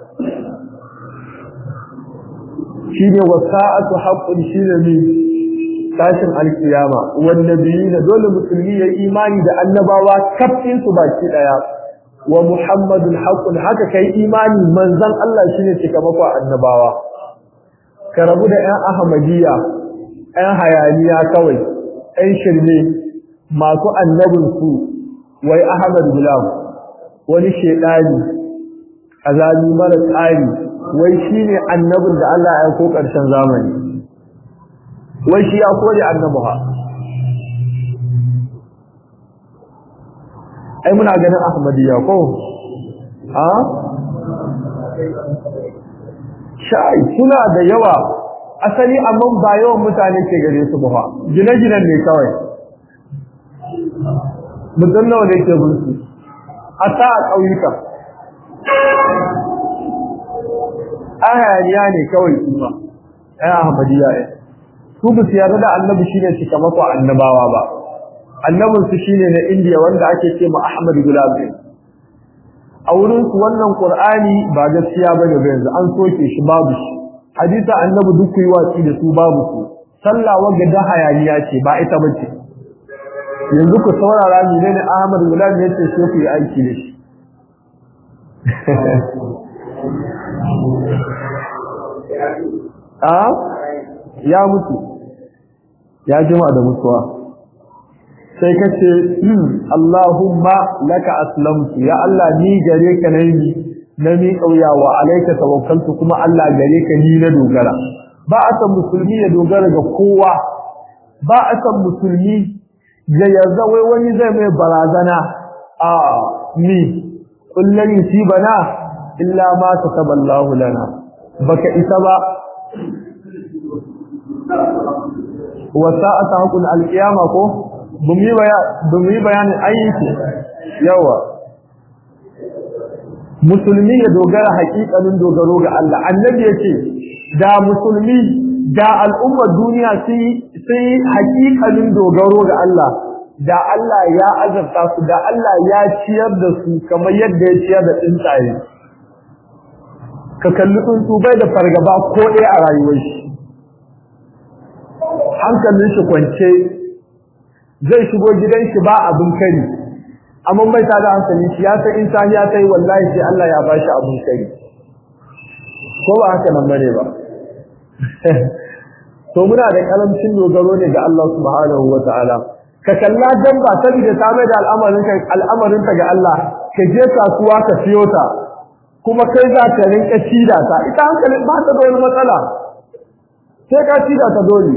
shine wasa'atu haqqun shine ne tashin alkiyama wanda biyi dole musulmi ya imani da annabawa kafin su baki daya wa muhammadun haqqun haka kai imani manzon Allah shine cikamako annabawa ka rabu da ƴan ahmadiyya ƴan hayaniya kawai ƴan shirme masu annabin su wai ahmad gulam wani shedani azali mara tsari wai shine annabin da Allah ya aiko ƙarshen zamani wai shi ya kore annabi ha ai muna ganin ahmadiyya ko ha shai suna da yawa asali amma ba yawan mutane ke gare su ba gine-ginen ne kawai mutum nawa ne ke bulsu a ta a ƙauyuka ahayaniya ne kawai su ba ai ahmadiyya ne su ba su yarda da annabi shine cikamakon annabawa ba annabin su shine na indiya wanda ake ce ma ahmad gulabi a wurin su wannan qur'ani ba gaskiya bane ba yanzu an soke shi babu shi hadisa annabi duk yi watsi da su babu su sallah wanda da hayaniya ce ba ita bace yanzu ku saurara ni ne ahmad gulabi yace sai ku yi aiki da shi a ya mutu ya jima da mutuwa sai ka ce Allahumma laka aslamtu ya Allah ni gare ka nayi na mi kauya wa alaika tawakkaltu kuma Allah gare ka ni na dogara ba a san musulmi ya dogara ga kowa ba a san musulmi ya yarda wai wani zai mai barazana a ni kullun yusibana illa ma kataballahu lana baka isa ba wasa'ata hakun alqiyama ko bumi bayan bumi bayanin ayyuki yawa musulmi ya dogara haƙiƙanin dogaro ga Allah annabi yace da musulmi da al'ummar duniya sai sai haƙiƙanin dogaro ga Allah da Allah ya azabta su da Allah ya ciyar da su kamar yadda ya ciyar da tsuntsaye ka kalli tsuntsu bai da fargaba ko ɗaya a rayuwar shi hankalin shi kwance zai shigo gidan shi ba abin kari amma mai tada hankalin shi ya san in sahiya ta yi wallahi sai Allah ya bashi abin kari ko ba haka nan bane ba to muna da karamcin dogaro ne ga Allah subhanahu wataala ka kalla dan ba saboda ta mai da al'amarin ka al'amarin ta ga Allah ka je kasuwa ka siyo ta kuma kai za ka rinka cida ta ita hankalin ba ta da wani matsala sai ka cida ta dole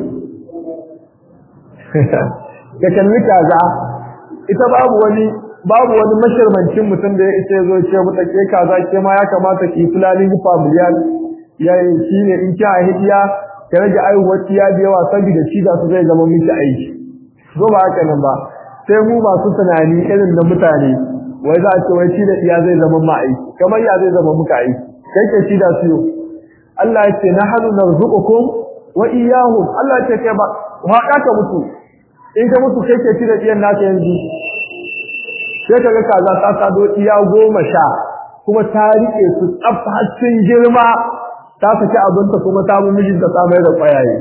ka kalli kaza ita babu wani babu wani mashirmancin mutum da ya isa zo ce mu take kaza ke ma ya kamata ki fulani familial yayi shine in ki hidiya ka rage aiwuwar tiya da yawa saboda shi da su zai zama miki aiki zo ba haka nan ba sai mu masu tunani irin na mutane wai za a ce wai shi da iya zai zama ma aiki kamar ya zai zama muka aiki kai ke shi da su Allah ya ce nahnu narzuqukum wa iyyahum Allah ya ce kai ba haɗa ka mutu in ka mutu kai ke ci da iyan naka yanzu sai ka ga kaza ta sado iya goma sha kuma ta rike su tsaf har sun girma ta saki abinta kuma ta mu mijin ta samai da kwayaye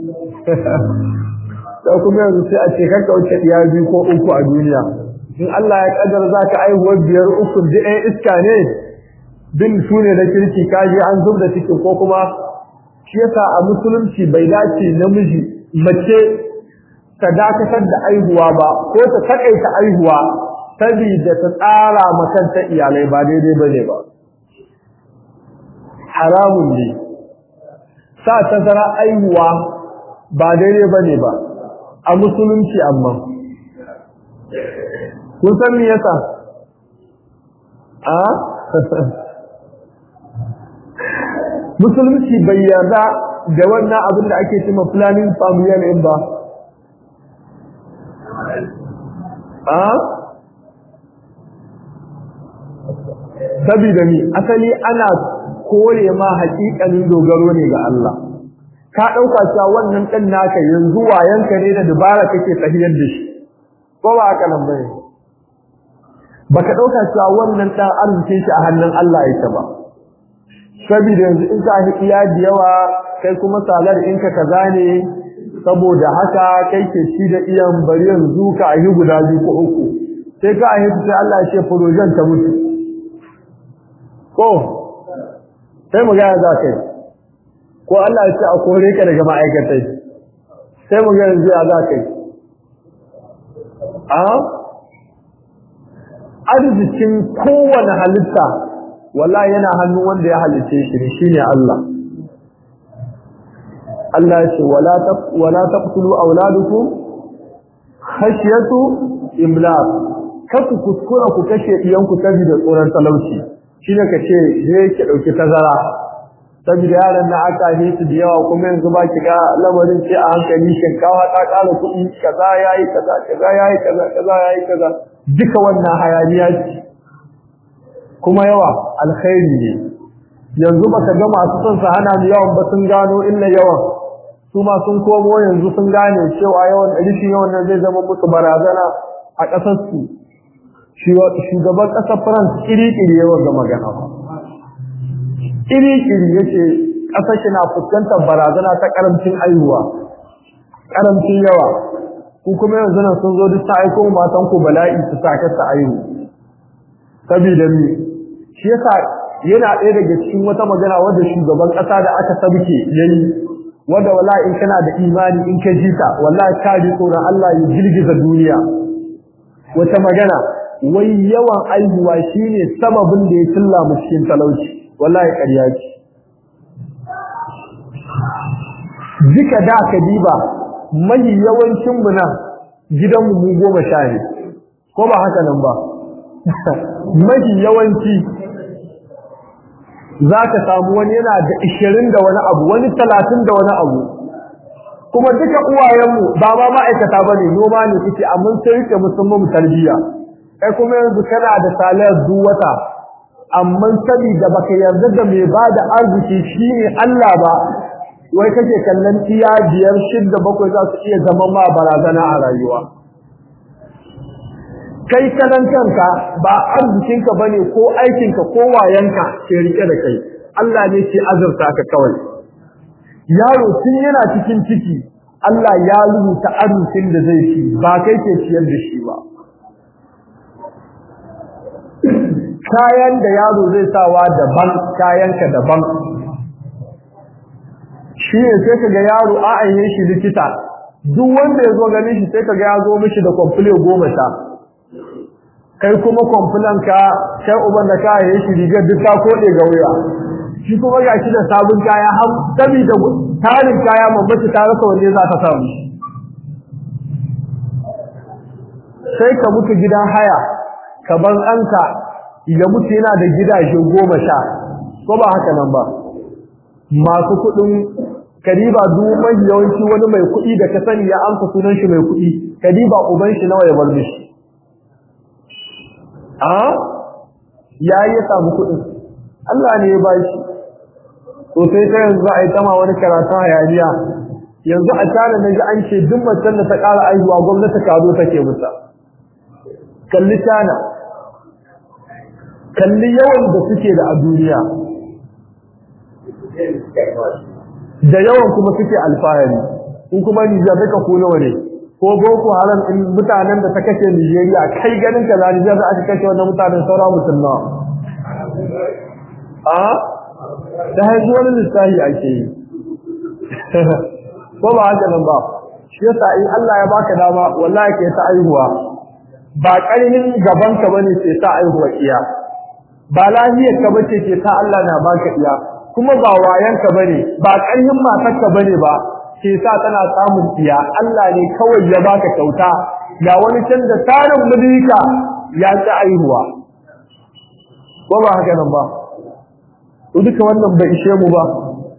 sai kuma yanzu sai a ce kanka wuce iya biyu ko uku a duniya in Allah ya kaddara za ka aihuwar biyar uku da ɗan iska ne bin su ne da kirki kaji an zub da cikin ko kuma shi yasa a musulunci bai dace namiji mace ta dakatar da aihuwa ba ko ta takaita aihuwa saboda ta tsara makanta iyalai ba daidai bane ba haramun ne sa tazara aihuwa ba daidai bane ba a musulunci amma kun san me yasa a musulunci bai yarda da wannan abin da ake cewa planning family in ba a sabida ni asali ana kore ma haƙiƙanin dogaro ne ga Allah ka ɗauka cewa wannan ɗan naka yanzu wayanka ne da dubara kake tahiyar da shi ko ba haka nan bane baka ɗauka cewa wannan ɗan arzikin shi a hannun Allah yake ba saboda yanzu in ka iya da yawa kai kuma salar in ka kaza ne saboda haka kai ke ci da iyan bari yanzu ka ayi guda biyu ko uku sai ka ayi sai Allah ya ce projen ta mutu ko sai mu ga za kai ko Allah ya ce a kore ka daga ma'aikatai sai mu ga yanzu ya za kai a arzikin kowane halitta wallahi yana hannun wanda ya halice shi ne shine Allah Allah ya ce wala taq wala taqtulu auladukum khashyatu imlaq kaku kuskura ku kashe iyanku saboda tsoron talauci shine kace je ki dauki tazara saboda yaran na aka yi su da yawa kuma yanzu ba ki ga lamarin ce a hankali shinkawa ta kara kuɗi kaza yayi kaza kaza yayi kaza kaza yayi kaza duka wannan hayaniya ce kuma yawa alkhairi ne yanzu baka ga masu son su hana mu yawan ba sun gano illa yawan su ma sun komo yanzu sun gane cewa yawan rishin yawan nan zai zama musu barazana a ƙasar su shugaban ƙasar France kiri-kiri yawan ga magana ba kiri-kiri yace ƙasar shi na fuskantar barazana ta karamcin aihuwa karamcin yawa ku kuma yanzu nan sun zo duk ta aiko matan ku bala'i su saka ta aihu saboda ni shi yasa yana ɗaya daga cikin wata magana wadda shugaban ƙasa da aka sabke yayi wanda wallahi in kana da imani in ka ji ta wallahi ka ji tsoron Allah ya girgiza duniya wata magana wai yawan aihuwa shine sababin da ya tilla mu cikin talauci wallahi ƙarya ce duka da ka diba mai yawancin mu nan gidan mu goma sha ne ko ba haka nan ba mai yawanci za ka samu wani yana da ishirin da wani abu wani talatin da wani abu kuma duka uwayenmu ba ma ma'aikata ba ne noma ne suke amma sai rike musamman tarbiyya kai kuma yanzu kana da saliyar duk wata amma saboda baka yarda da mai ba da arziki shine Allah ba wai kake kallon tiya biyar shidda bakwai za su iya zama ma barazana a rayuwa kai kanan kanka ba arzikinka bane ko aikinka ko wayanka ke rike da kai Allah ne ke azurta ka kawai yaro tun yana cikin ciki Allah ya rubuta arzikin da zai ci ba kai ke ciyar da shi ba kayan da yaro zai sawa daban kayanka daban shi ne sai kaga yaro a aihe shi likita duk wanda ya zo ganin shi sai kaga ya zo mishi da kwamfule goma sha kai kuma kwamfulan ka kai uban da ka aihe shi rigar duk ta koɗe ga wuya shi kuma ga shi da sabon kaya har sabida tarin kaya mamaci ta rasa wanne za ta samu sai ka mutu gidan haya ka bar ɗanka ya mutu yana da gidaje goma sha ko ba haka nan ba masu kuɗin kariba duk mai yawanci wani mai kuɗi da ka sani ya amsa sunan shi mai kuɗi kariba uban shi nawa ya bar mishi a ya yi ya samu kuɗin Allah ne ya ba shi to sai ta yanzu a yi tama wani karatun hayaniya yanzu a tare na ji an ce duk macen da ta ƙara aihuwa gwamnati kado take musa kalli tana kalli yawan da suke da a duniya da yawan kuma suke alfahari in kuma Nijar duka ko nawa ne ko boko haram in mutanen da ta kashe Nijeriya kai ganin ka zani da aka kashe wannan mutanen saura musulma a da haihu wani lissahi ake yi ko ba haka nan ba shi yasa in Allah ya baka dama wallahi ke ta aihuwa ba ƙarhin gaban ka bane sai ta aihuwa iya ba lahiyar ka bace ke ta Allah na baka iya kuma ba wayan ka bane ba ƙarhin matar ka bane ba ke sa tana samun iya Allah ne kawai ya baka kyauta ga wani can da tarin mulika ya ta aihuwa ko ba haka nan ba to duka wannan bai ishe mu ba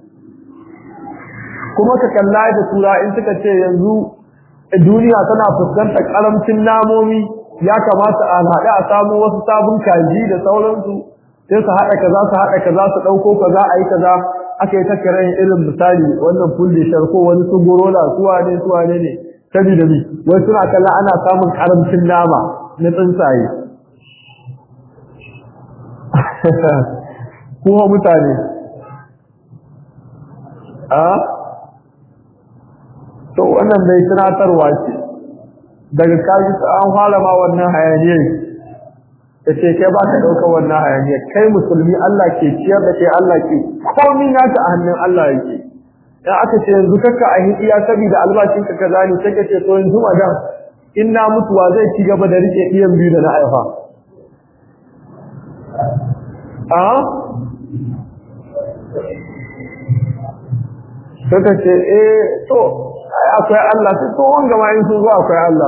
kuma ka kalla da tura in suka ce yanzu duniya tana fuskantar karamcin namomi ya kamata a haɗe a samu wasu sabon kaji da sauransu sai su haɗa kaza su haɗa kaza su ɗauko kaza a yi kaza aka yi takarar irin misali wannan fulli sharko wani su gorola su wane su wane ne saboda mi wai suna kalla ana samun karamcin nama na tsuntsaye kuma mutane a to wannan bai tunatarwa ce daga kaji an fara ma wannan hayaniyar da ce kai ba ka ɗaukar wannan hayaniyar kai musulmi Allah ke ciyar da kai Allah ke komi naka a hannun Allah yake in aka ce yanzu kakka a hidiya saboda albashin ka kaza ne sai ka ce to yanzu madan in na mutuwa zai ci gaba da rike iyan biyu da na aifa a suka ce eh to akwai Allah sai to wanga ma in sun zo akwai Allah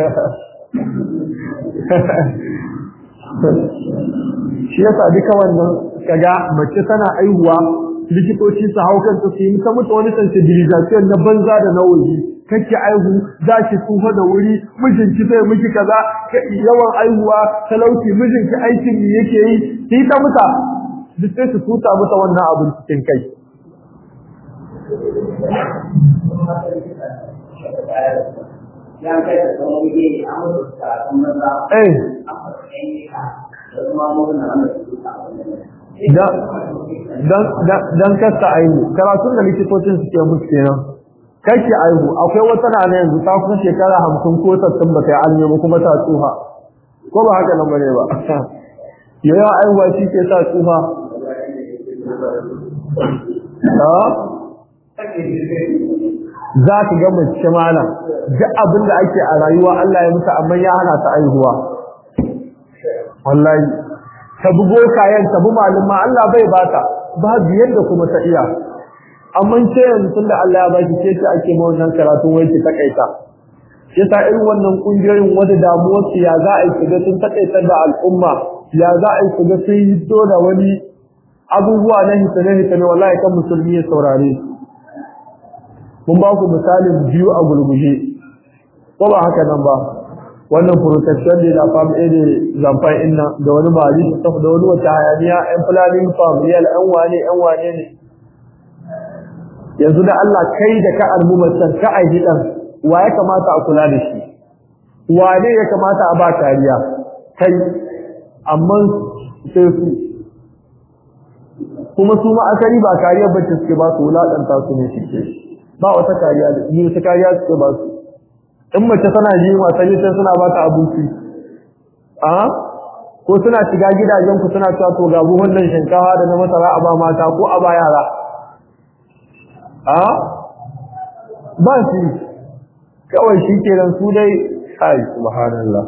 shi yasa duka wannan kaga mace tana aihuwa likitoci su hau kanta su yi ta mutu wani sensibilization na banza da na waje kake aihu za ki tsufa da wuri mijinki zai miki kaza yawan aihuwa talauci mijinki aikin ne yake yi ki ta muta duk sai su tuta mata wannan abin cikin kai Eh. dan kasta aihu karatun da likitocin suke musu kenan kake aihu akwai wata na yanzu ta kuma shekara hamsin ko sattin ba ta yi alme ba kuma ta tsuha ko ba haka nan bane ba yawan aihuwa shi ke sa tsuha za ka ga mace malam duk abin da ake a rayuwa Allah ya mutu amma ya hana ta aihuwa wallahi ta bugo kayan ta bu malama Allah bai bata babu yadda kuma ta iya amma ce yanzu tunda Allah ya baki ce ta ake ma wannan karatu wai ki takaita yasa irin wannan kungiyoyin wata damuwar su ya za a yi shiga sun takaitar da al'umma ya za a yi shiga sun yi da wani abubuwa na hitane hitane wallahi kan musulmi ya saurare mun ba ku misalin biyu a gulguje ko ba haka nan ba wannan protection ne da fam a ne zamfan inna da wani mali su da wani wata hayaniya yan fulani familiyal yan wane yan wane ne yanzu da Allah kai da ka almumatan ka aiki dan wa ya kamata a kula da shi wane ya kamata a ba kariya kai amma sai su kuma su ma asali ba kariyar bacci suke ba su wulaƙanta su ne suke ba wata kariya da yi wata kariya suke ba su in mace tana ji wasa sai suna ba ta abinci a ko suna shiga gidajen ku suna cewa to ga buhun nan shinkafa da na masara a ba mata ko a ba yara a ba shi kawai shi kenan su dai ai subhanallah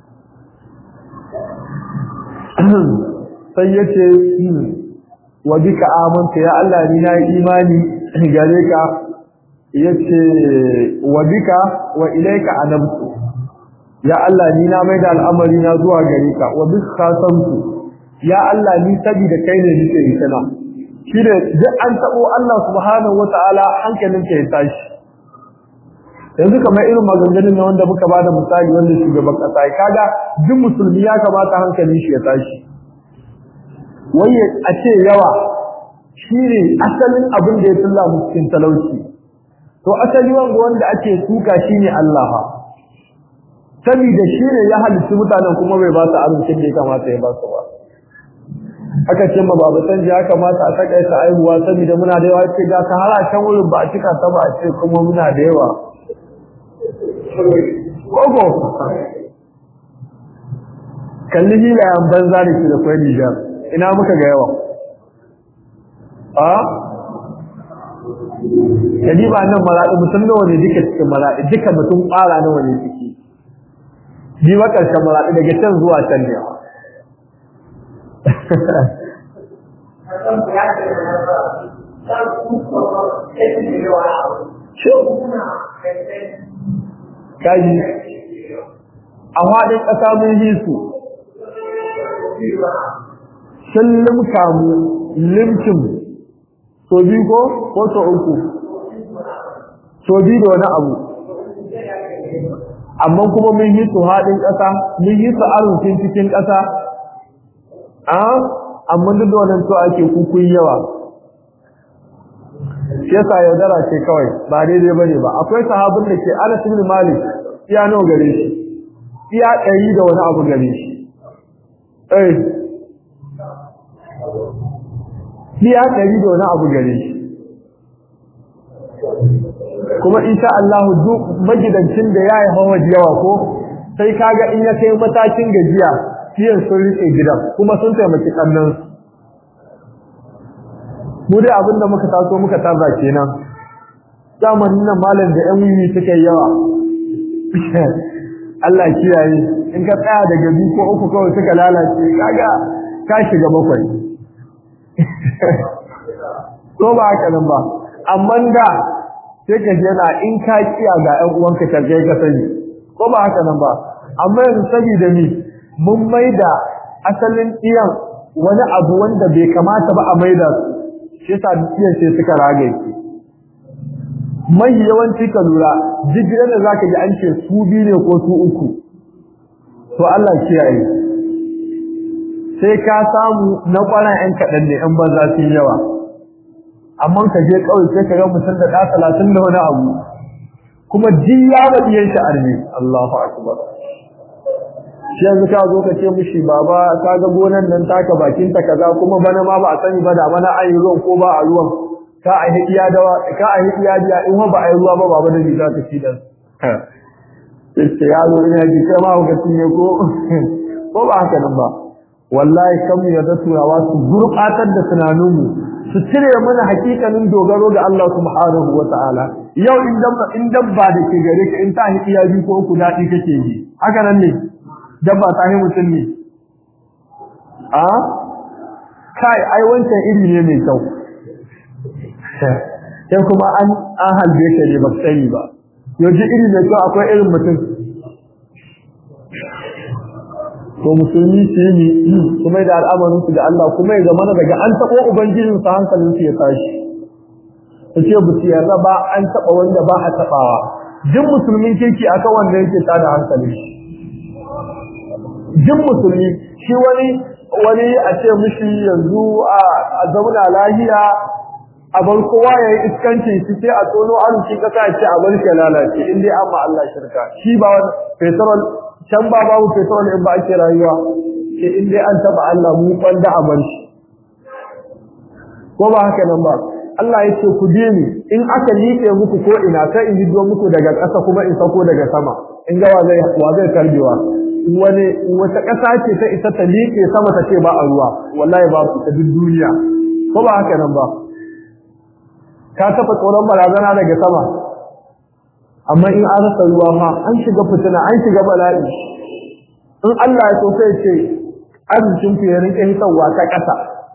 sai yace wa bika amanta ya Allah ni na imani gare ka yace wa bika wa ilayka anabtu ya Allah ni na maida al'amari na zuwa gare ka wa bika khasamtu ya Allah ni sabida kai ne nake yi kana shine duk an tabo Allah subhanahu wataala hankalin ka ya tashi yanzu kamar irin maganganun na wanda muka bada misali wanda shugaban kasa kaga duk musulmi ya kamata hankalin shi ya tashi wai a ce yawa shine asalin abin da ya tulla mu cikin talauci to asali wanda wanda ake tuka shine Allah saboda shine ya halitta mutanen kuma bai ba su arzikin da ya kamata ya ba su ba aka ce ma baba san ya kamata a takaita aihuwa saboda muna da yawa ce ga ka har a can wurin ba a cika ta ba a ce kuma muna da yawa Ogo kalli hilayen banza da ke da kwai Nijar ina muka ga yawa a kadi ba nan maraɗi mutum nawa ne duka cikin maraɗi duka mutum ƙwara nawa ne ciki ji ba ƙarshen maraɗi daga can zuwa can ne kaji a faɗin ƙasa mun yi su sun limka mu limkin so biyu ko ko so uku so biyu da wani abu amma kuma mun yi su haɗin ƙasa mun yi su arzikin cikin ƙasa a amma duk da wannan to ake kukun yawa shi yasa yaudara ce kawai ba daidai bane ba akwai sahabin da ke Anas ibn Malik iya nawa gare shi iya ɗari da wani abu gare shi eh iya ɗari da wani abu gare shi kuma insha Allah duk magidancin da yayi hawa yawa ko sai kaga in ya kai matakin gajiya fiye sun rike gidan kuma sun taimaki kannan mu dai abinda muka taso muka tarza kenan zamanin nan malam da yan wiwi suka yawa Allah kiyaye in ka tsaya daga biyu ko uku kawai suka lalace kaga ka shiga bakwai ko ba haka nan ba amma da sai ka ji yana in ka kiya ga ƴan uwanka ka kai ka sani ko ba haka nan ba amma yanzu saboda ni mun maida asalin iyan wani abu wanda bai kamata ba a maida su shi yasa iyan sai suka rage ki mai yawanci ka lura jigilar da zaka ji an ce su biyu ne ko su uku to Allah kiyaye sai ka samu na kwana ƴan kaɗan ne ƴan banza sun yawa amma ka je kawai sai ka ga mutum da ɗa talatin da wani abu kuma jin ya baɗiyan shi arme Allahu akbar shi yanzu ka zo ka ce mishi baba ka ga gonan nan taka bakin ta kaza kuma bana ma ba a sani ba da bana ayi ruwan ko ba a ruwan ka a hidiya da ka a hidiya da in ba a yi ruwa ba baba da ni za ka ci dan sai ya zo ina ji kai ma ka cinye ko ko ba haka nan ba wallahi kan mu yarda turawa su gurbatar da tunaninmu su cire mana hakikanin dogaro ga Allah subhanahu wataala yau in dabba in dabba da ke gare ka in ta hidiya bi ko ku dadi kake ji haka nan ne dabba ta yi mutum ne a kai ai wancan iri ne mai kyau sai kuma an an halbe ka ne ba sani ba yaji iri mai kyau akwai irin mutum to musulmi su yi kuma da al'amarin su da Allah kuma ya zama daga an taɓo ubangijin sa hankalin su ya tashi su ce bu su yarda ba an taɓa wanda ba a taɓawa duk musulmin kirki akan wanda yake tada hankalin shi duk musulmi shi wani wani a ce mishi yanzu a zauna lahiya a bar kowa ya yi iskancin shi sai a tono arzikin kasa ya ce a bar shi lalace in dai amma Allah shirka shi ba wani petrol can ba babu petrol in ba ake rayuwa ke in dai an taba Allah mu kwanda a bar shi ko ba haka nan ba Allah ya ce ku bi ni in aka liƙe muku ko ina sai in hiddo muku daga ƙasa kuma in sako daga sama in ga wa zai wa zai karbewa wani wata ƙasa ce ta isa ta liƙe sama ta ce ba a ruwa wallahi ba ta duk duniya ko ba haka nan ba ka taɓa tsoron barazana daga sama amma in an rasa ruwa ma an shiga fitina an shiga bala'i in Allah ya so sai ce arzikin ku ya rinka hitarwa ta ƙasa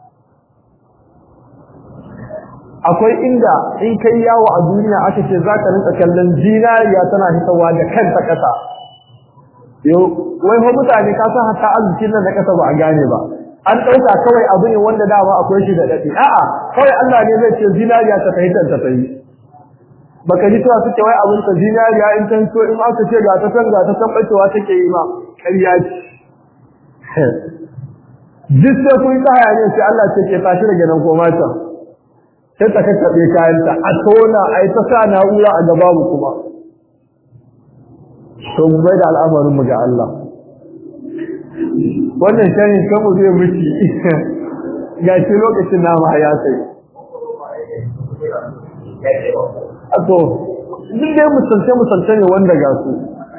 akwai inda in kai yawo a duniya aka ce za ka rinka kallon zinariya tana hitarwa da kanta ƙasa yau wai fa mutane ka san hatta arzikin nan na ƙasa ba a gane ba an ɗauka kawai abu ne wanda dama akwai shi da daɗi a'a kawai Allah ne zai ce zinariya ta tafi ta tafi baka ji cewa suke wai abin ta zinariya in tan so in aka ce ga ta san ga ta san bacewa take yi ma ƙarya ce duk sai kun tsaya ne sai Allah ce ke tashi daga nan koma ta sai ta kakkaɓe kayanta a tona a yi ta sa na'ura a gaba mu kuma to mu bai da al'amarin mu ga Allah wannan shanin kanmu zai miki ga shi lokacin nama ya sai to duk dai musalce musalce ne wanda ga su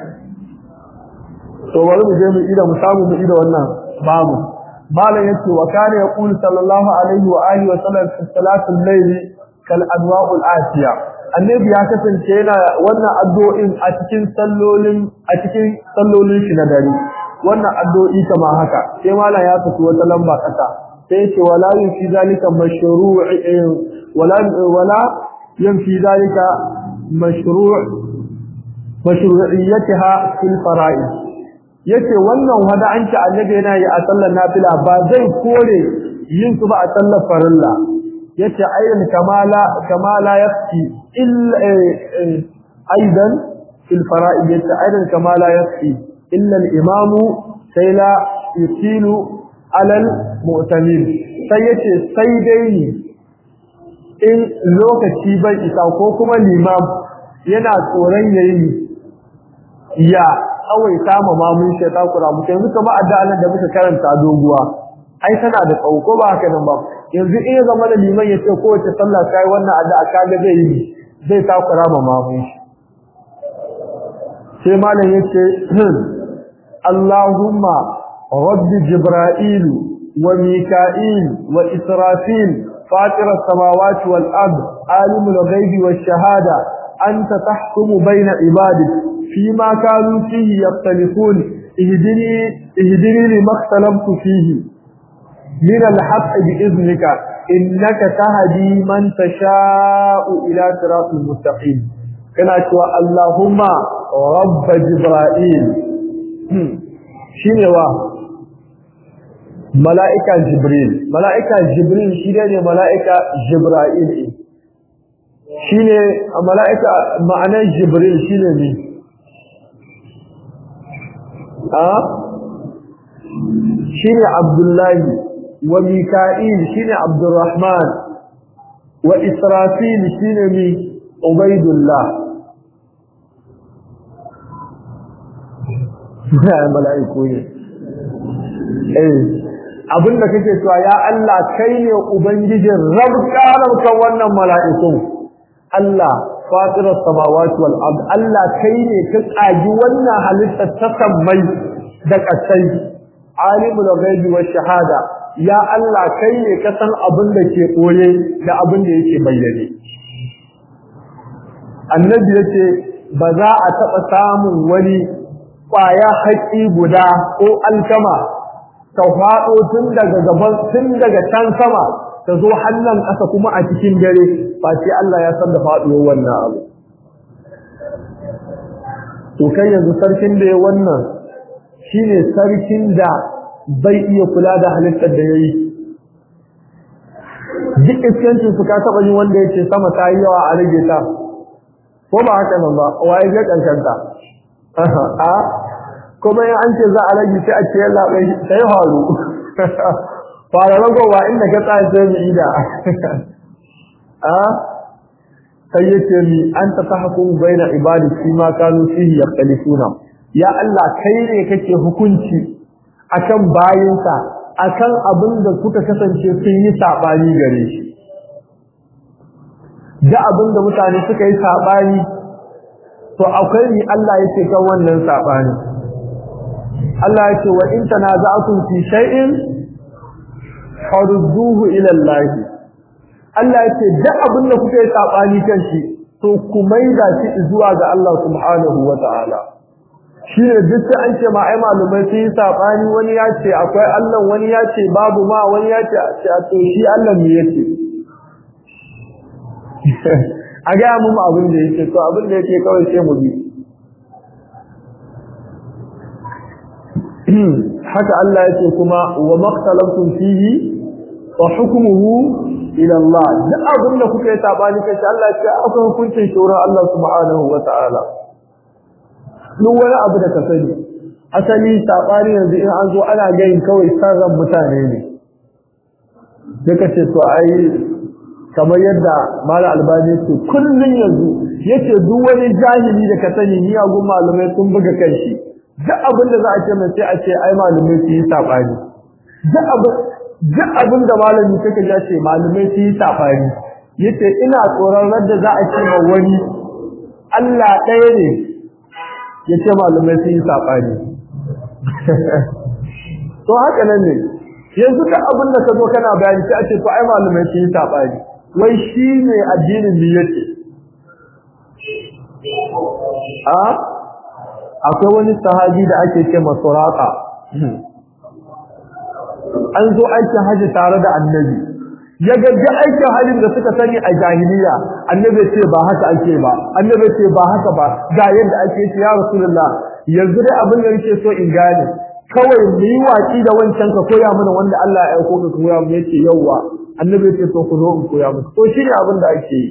to bari mu je mu ida mu samu mu ida wannan babu malam yace wa kana yaqulu sallallahu alaihi wa alihi wa sallam fi salatul layli kal anwa'ul atiya annabi ya kasance yana wannan addu'o'in a cikin sallolin a cikin sallolin shi na dare wannan addu'o'i kamar haka sai malam ya tafi wata lamba kasa sai yace wala yin fi zalika mashru'i wala wala yin fi zalika mashru' mashru'iyyataha fil fara'id yace wannan wada an ci annabi yana yi a sallar nafila ba zai kore yin su ba a sallar farilla yace ayyan kamala kamala yafi illa aidan fil fara'id yace aidan kamala yafi illa al-imam sai la yusilu ala al-mu'tamil sai yace sai dai ni in lokaci bai isa ko kuma limam yana tsoron yayi ya kawai kama mamun shi ta kura mu yanzu kamar addu'a da muka karanta doguwa ai tana da tsawo ko ba haka nan ba yanzu in ya zama da liman ya ce kowace sallah kai wannan addu'a kaga zai yi zai takura ma mamun shi sai malam yace Allahumma rabbi jibril wa mika'il wa israfil fatir as-samawati wal ard alimul ghaibi wash shahada anta tahkumu bayna ibadik fima kanu fihi yaftalifun ihdini ihdini lima ikhtalaftu fihi min al-haqq bi idhnika innaka tahdi man tasha'u ila siratal mustaqim kana cewa Allahumma rabb jibril shine wa mala'ika jibril mala'ika jibril shine ne mala'ika jibril shine mala'ika ma'anar jibril shine ne a shine abdullahi wa mika'il shine abdurrahman wa israfil shine mi ubaidullah mala'iku ne eh abinda kake cewa ya Allah kai ne ubangijin rabka rabkan wannan mala'ikun Allah fatirar samawati wal ard Allah kai ne ka tsagi wannan halitta ta sammai da kasai alimul ghaibi wash shahada ya Allah kai ne ka san abin da ke koye da abin da yake bayyane annabi yace ba za a taba samun wani kwaya haƙi guda ko alkama ta faɗo tun daga gaban tun daga can sama ta zo hannun ƙasa kuma a cikin dare ba sai Allah ya san da faɗuwar wannan abu to kai yanzu sarkin da ya wannan shine sarkin da bai iya kula da halittar da yayi duk iskancin su ka taɓa yin wanda yake sama ta yi yawa a rage ta ko ba haka nan ba waye ga kankanta a kuma yin an ce za a rage sai a ce yalla bai sai haru fara ragowa inda ka tsaya sai mu ida a sai yace mi an ta tahkum baina ibadi fi ma kanu fihi yakhtalifuna ya Allah kai ne kake hukunci akan bayinsa akan abin da suka kasance sun yi sabani gare shi da abin da mutane suka yi sabani to akwai ni Allah yake kan wannan sabani Allah yake wa in tanaza'tum fi shay'in farudduhu ila Allah Allah yake da abin da kuka yi sabani kan shi to ku maida shi zuwa ga Allah subhanahu wata'ala shi ne duk sai an ce ma ai malumai sun yi sabani wani ya ce akwai Allah wani ya ce babu ma wani ya ce a to shi Allah me yake a gaya mu abin da yake to abin da yake kawai sai mu bi haka Allah yake kuma wa maqtalantum fihi wa hukmuhu ila Allah duk abin da kuka yi sabani kai Allah ya aka hukuncin shura Allah subhanahu wa ta'ala duk wani abu da ka sani asali sabani yanzu in an zo ana gayin kawai sarran mutane ne sai ka ce to ai kamar yadda mala albani ce kullun yanzu yace duk wani jahili da ka sani ni agun malamai sun buga kanshi duk abin da za a ce mai sai a ce ai malamai su yi sabani duk abin duk abin da malami kake ya ce malamai su yi sabani yace ina tsoron radda za a ce ma wani Allah ɗaya ne yace malamai su yi sabani to haka nan ne yanzu duk abin da ka zo kana bayani sai a ce to ai malamai su yi sabani wai shi ne addinin ne yake a akwai wani sahabi da ake ce masuraka an zo aikin haji tare da annabi ya gaji aikin hajjin da suka sani a jahiliya annabi ce ba haka ake ba annabi ce ba haka ba ga yadda ake ce ya rasulullah yanzu dai abin da nake so in gane kawai mu yi watsi da wancan ka koya mana wanda Allah ya aiko ka koya mu yace yawa annabi ce to ku zo in koya muku to shi ne abin da ake yi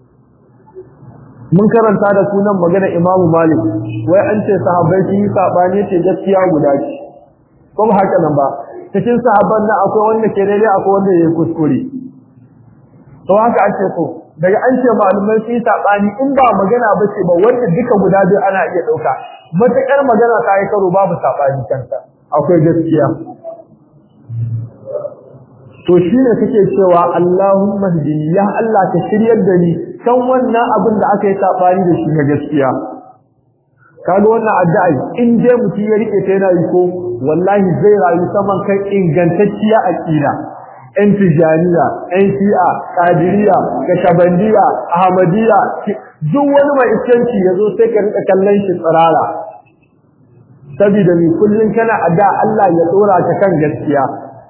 mun karanta da sunan magana Imam Malik wai an ce sahabbai sun yi sabani ce gaskiya guda ce kuma haka nan ba cikin sahabban nan akwai wanda ke daidai akwai wanda yayi kuskure to to haka ake so daga an ce malumai sun sabani in ba magana ba ce ba wanda duka guda biyu ana iya dauka matakar magana ta yi karo babu sabani kanta akwai gaskiya to shine kake cewa Allahumma hdini ya Allah ka shiryar da ni kan wannan abin da aka yi sabani da shi na gaskiya kaga wannan addu'a in dai mutum ya rike ta yana yi ko wallahi zai rayu saman kai ingantacciya aqida ɗan tijaniya ɗan shi'a kadiriya kashabandiya ahmadiyya duk wani mai iskanci yazo sai ka rika kallon shi tsirara saboda ni kullun kana adda Allah ya dora ka kan gaskiya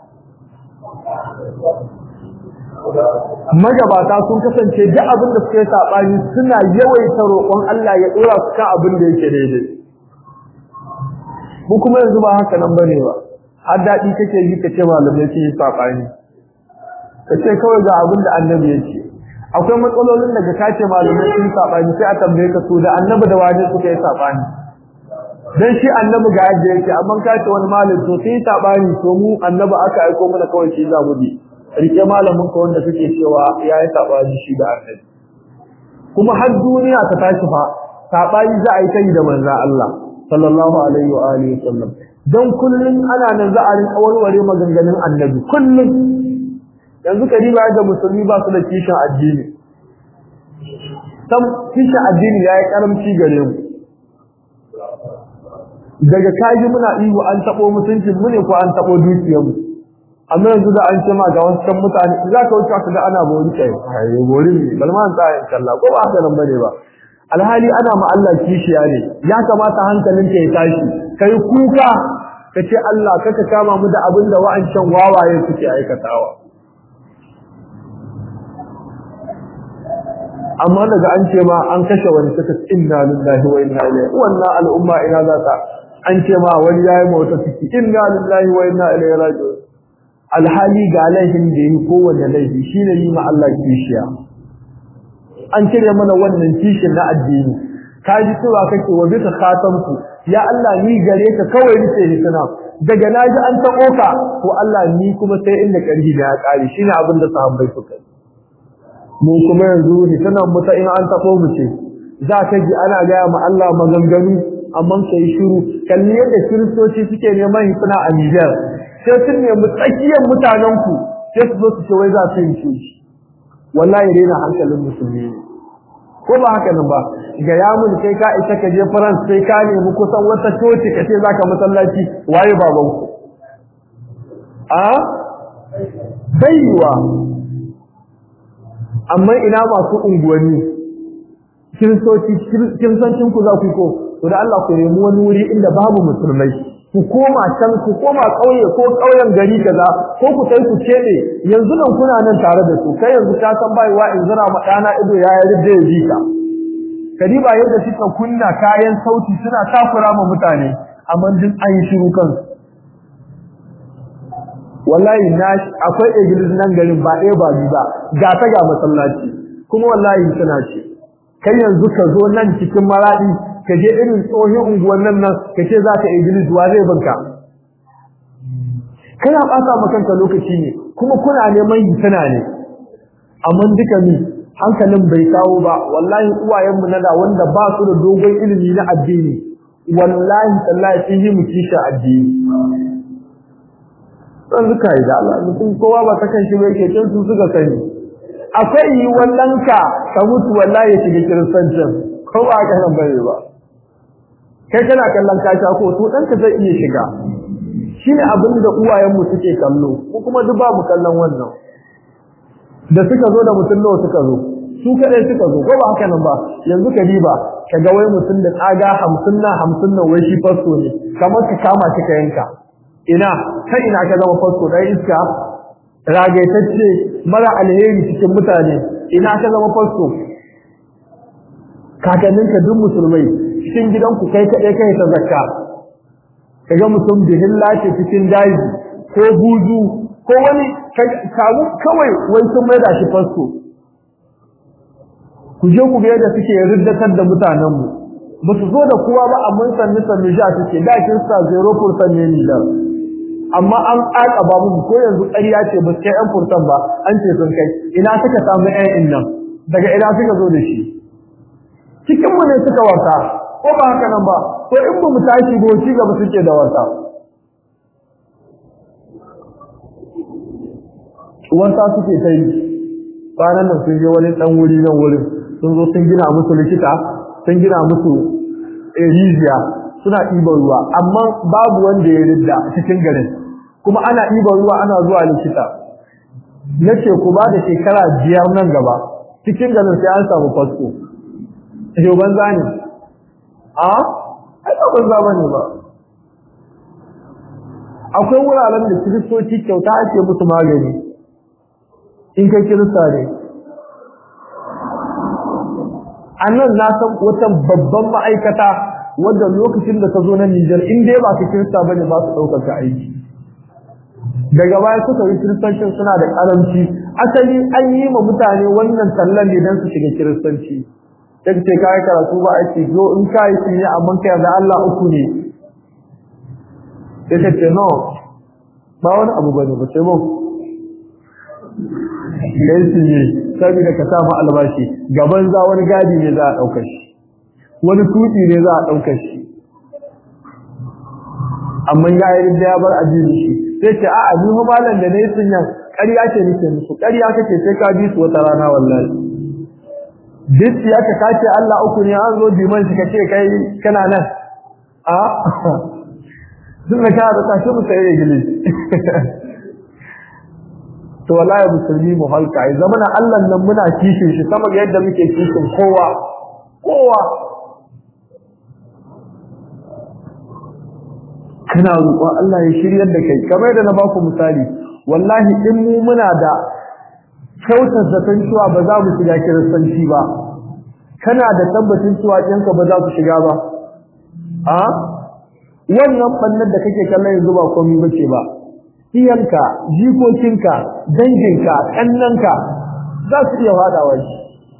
magabata sun kasance duk abin da suka yi sabani suna yawaita roƙon Allah ya dora su kan abin da yake daidai mu kuma yanzu ba haka nan bane ba har daɗi kake yi ka ce malamai sun yi sabani ka ce kawai ga abin da annabi ya ce akwai matsalolin da ka ce malamai sun yi sabani sai a tambaye ka su da annabi da wani suka yi sabani dan shi annabi ga yadda yake amma ka ce wani malam to sai sabani to mu annabi aka aiko mana kawai shi za mu bi rike malamin ka wanda kake cewa ya yi sabani shi da annabi kuma har duniya ta tashi fa sabani za a yi kai da manzon Allah sallallahu alaihi wa alihi wasallam dan kullun ana nan za a rinka warware maganganun annabi kullun yanzu kariba ga musulmi ba su da kishin addini sam kishin addini yayi karamci gare mu daga kaji muna ihu an tabo mutuncin mu ne ko an tabo dukiyar mu amma yanzu da an ce ma ga wasu mutane za ka wuce ka ga ana bori kai ai bori ne balma an tsaya insha Allah ko ba haka nan bane ba alhali ana ma Allah kishiya ne ya kamata hankalinka ya tashi kai kuka kace Allah kaka kama mu da abin da wa'ancan wawaye suke aikatawa amma daga an ce ma an kashe wani suka inna lillahi wa inna ilaihi wannan al'umma ina za ta an ce ma wani yayi mota ciki inna lillahi wa inna ilaihi raji'un alhali ga laifin da yi kowanne laifi shine yi ma Allah kishiya an cire mana wannan kishin na addini ka ji cewa kake wa bisa khatamku ya Allah ni gare ka kawai nake hituna daga naji an tabo ka to Allah ni kuma sai inda karhi da ya kare shine abin da sahabbai suka yi mu kuma yanzu hitunan mu ta in an tabo mu ce za ka ji ana gaya ma Allah maganganu amma kai shiru kalli yadda kiristoci suke neman hituna a Niger sai sun nemi tsakiyar mutanen ku sai su zo su ce wai za su yi shi wallahi rena hankalin musulmi ko ba haka nan ba ga ya mun kai ka isa ka je France sai ka nemi kusan wata coci ka ce zaka masallaci waye baban ku a baiwa amma ina masu unguwanni kiristoci kiristancin ku za ku ko to da Allah ku nemi wani wuri inda babu musulmai ku koma can ku koma kauye ko kauyen gari kaza ko ku kai ku cede yanzu nan kuna nan tare da su kai yanzu ka san baiwa in zira ma dana ido ya yi da ya jika kadiba yadda suka kunna kayan sauti suna takura ma mutane amma din an yi shiru kan wallahi na akwai iglis nan garin ba ɗaya ba biyu ba ga ta ga masallaci kuma wallahi suna ce kai yanzu ka zo nan cikin maradi ka je irin tsohon unguwannin nan ka ce za ka iblis wa zai banka kana ɓata ma kanka lokaci ne kuma kuna neman hitana ne amma duka ni hankalin bai kawo ba wallahi uwayenmu na da wanda ba su da dogon ilimi na addini wallahi tallahi sun yi mu kisha addini dan suka yi da Allah mutum kowa ba ta kan shi bai ke can su suka sani akwai yi wallanka ka mutu wallahi ya shiga kiristancin ko ba ka nan bare ba kai kana kallon kasha ko to ɗanka zai iya shiga shine abin da uwayenmu suke kallo ko kuma duk babu kallon wannan da suka zo da mutum nawa suka zo su kadai suka zo ko ba haka nan ba yanzu ka diba ka ga wai mutum da tsaga hamsin na hamsin na wai shi fasto ne kamar ka kama shi ka yanka ina ta ina ka zama fasto dan iska ragaitacce mara alheri cikin mutane ina ka zama fasto kakanninka duk musulmai cikin gidanku kai kaɗai kai ta zakka kaga mutum bihin lace cikin daji ko buzu ko wani kamu kawai wai sun maida shi fasto ku je ku ga yadda suke riddatar da mutanenmu ba su zo da kowa ba amma sannu sannu sha suke da kin sa 0% ne ni da amma an ƙaƙa ba mu ko yanzu ƙarya ce ba su kai yan furtan ba an ce sun kai ina suka samu ƴan nan daga ina suka zo da shi cikin mu ne suka wasa ko ba haka nan ba ko in ba mu tashi ba ci gaba suke da wasa wasa suke ta yi kwanan nan sun je wani ɗan wuri nan wurin sun zo sun gina musu likita sun gina musu rijiya suna ɗiban ruwa amma babu wanda ya ridda cikin garin kuma ana ɗiban ruwa ana zuwa likita na ce ku ba da shekara biyar nan gaba cikin garin sai an samu fasko yau banza ne a ai ba banza ba ne ba akwai wuraren da kiristoci kyauta ake musu magani in kai kirista ne a nan na san wata babban ma'aikata wadda lokacin da ta zo na Nijar in dai ba su kirista ba ne ba su ɗaukar ka aiki daga baya suka yi kiristancin suna da ƙaranci asali an yi ma mutane wannan tallan ne don su shiga kiristanci sai ce ka yi karatu ba aiki zo in ka yi shi ne amma kai da Allah uku ne sai ka ce no ba wani abu bane ba sai mu kai shi ne saboda ka samu albashi gaban za wani gadi ne za a ɗaukar shi wani tuti ne za a ɗaukar shi amma ya yi da ya bar addini shi sai ce a'a ni fa malam da nayi sunyan ƙarya ce nake musu ƙarya kake sai ka bi su wata rana wallahi duk ya ka kace Allah uku ne an zo biman shi kace kai kana nan a duk da ka da tashi mu sai gili to wallahi musulmi mu halka ai zamana Allah nan muna kishin shi sama ga yadda muke kishin kowa kowa kana roƙon Allah ya shiryar da kai kamar da na baku misali wallahi in mu muna da kyautar zaton cewa ba za mu shiga kiristanci ba kana da tabbacin cewa ɗanka ba za su shiga ba a wannan ɓannar da kake kallon yanzu ba komai bace ba iyanka jikokinka danginka ƙannanka za su iya faɗawa shi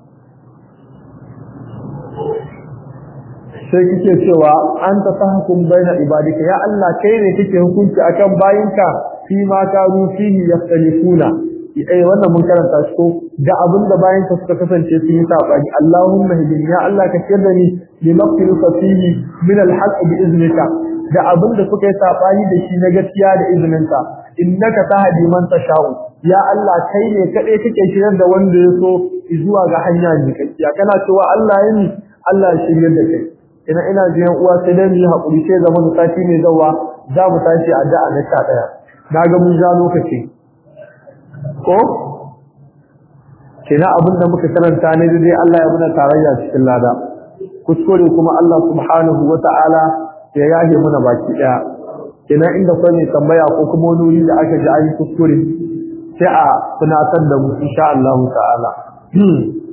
sai kike cewa an ta tahkum baina ibadika ya Allah kai ne kike hukunci akan bayinka fi ma kanu fihi yaftalifuna eh wannan mun karanta shi ko da abin da bayinka suka kasance su yi sabani Allahumma hidini ya Allah ka shirya ni li maqtiluka fihi min al-haqq bi iznika da abin da suka yi sabani da shi na gaskiya da izininka innaka tahdi man tasha'u ya Allah kai ne kadai kake shiryar da wanda ya so zuwa ga hanya ne kakkiya kana cewa Allah yani Allah ya shiryar da kai ina ina jiyan uwa sai dai mu hakuri sai zama mu sati mai zawa za mu tashi a da'a na 11 naga mun ja lokaci ko kina abin da muka karanta ne dai Allah ya muna tarayya cikin lada kuskure kuma Allah subhanahu wata'ala ya yahe muna baki daya kina inda kai ne tambaya ko kuma wani wuri da aka ji ayi kuskure sai a tunatar da mu insha Allah ta'ala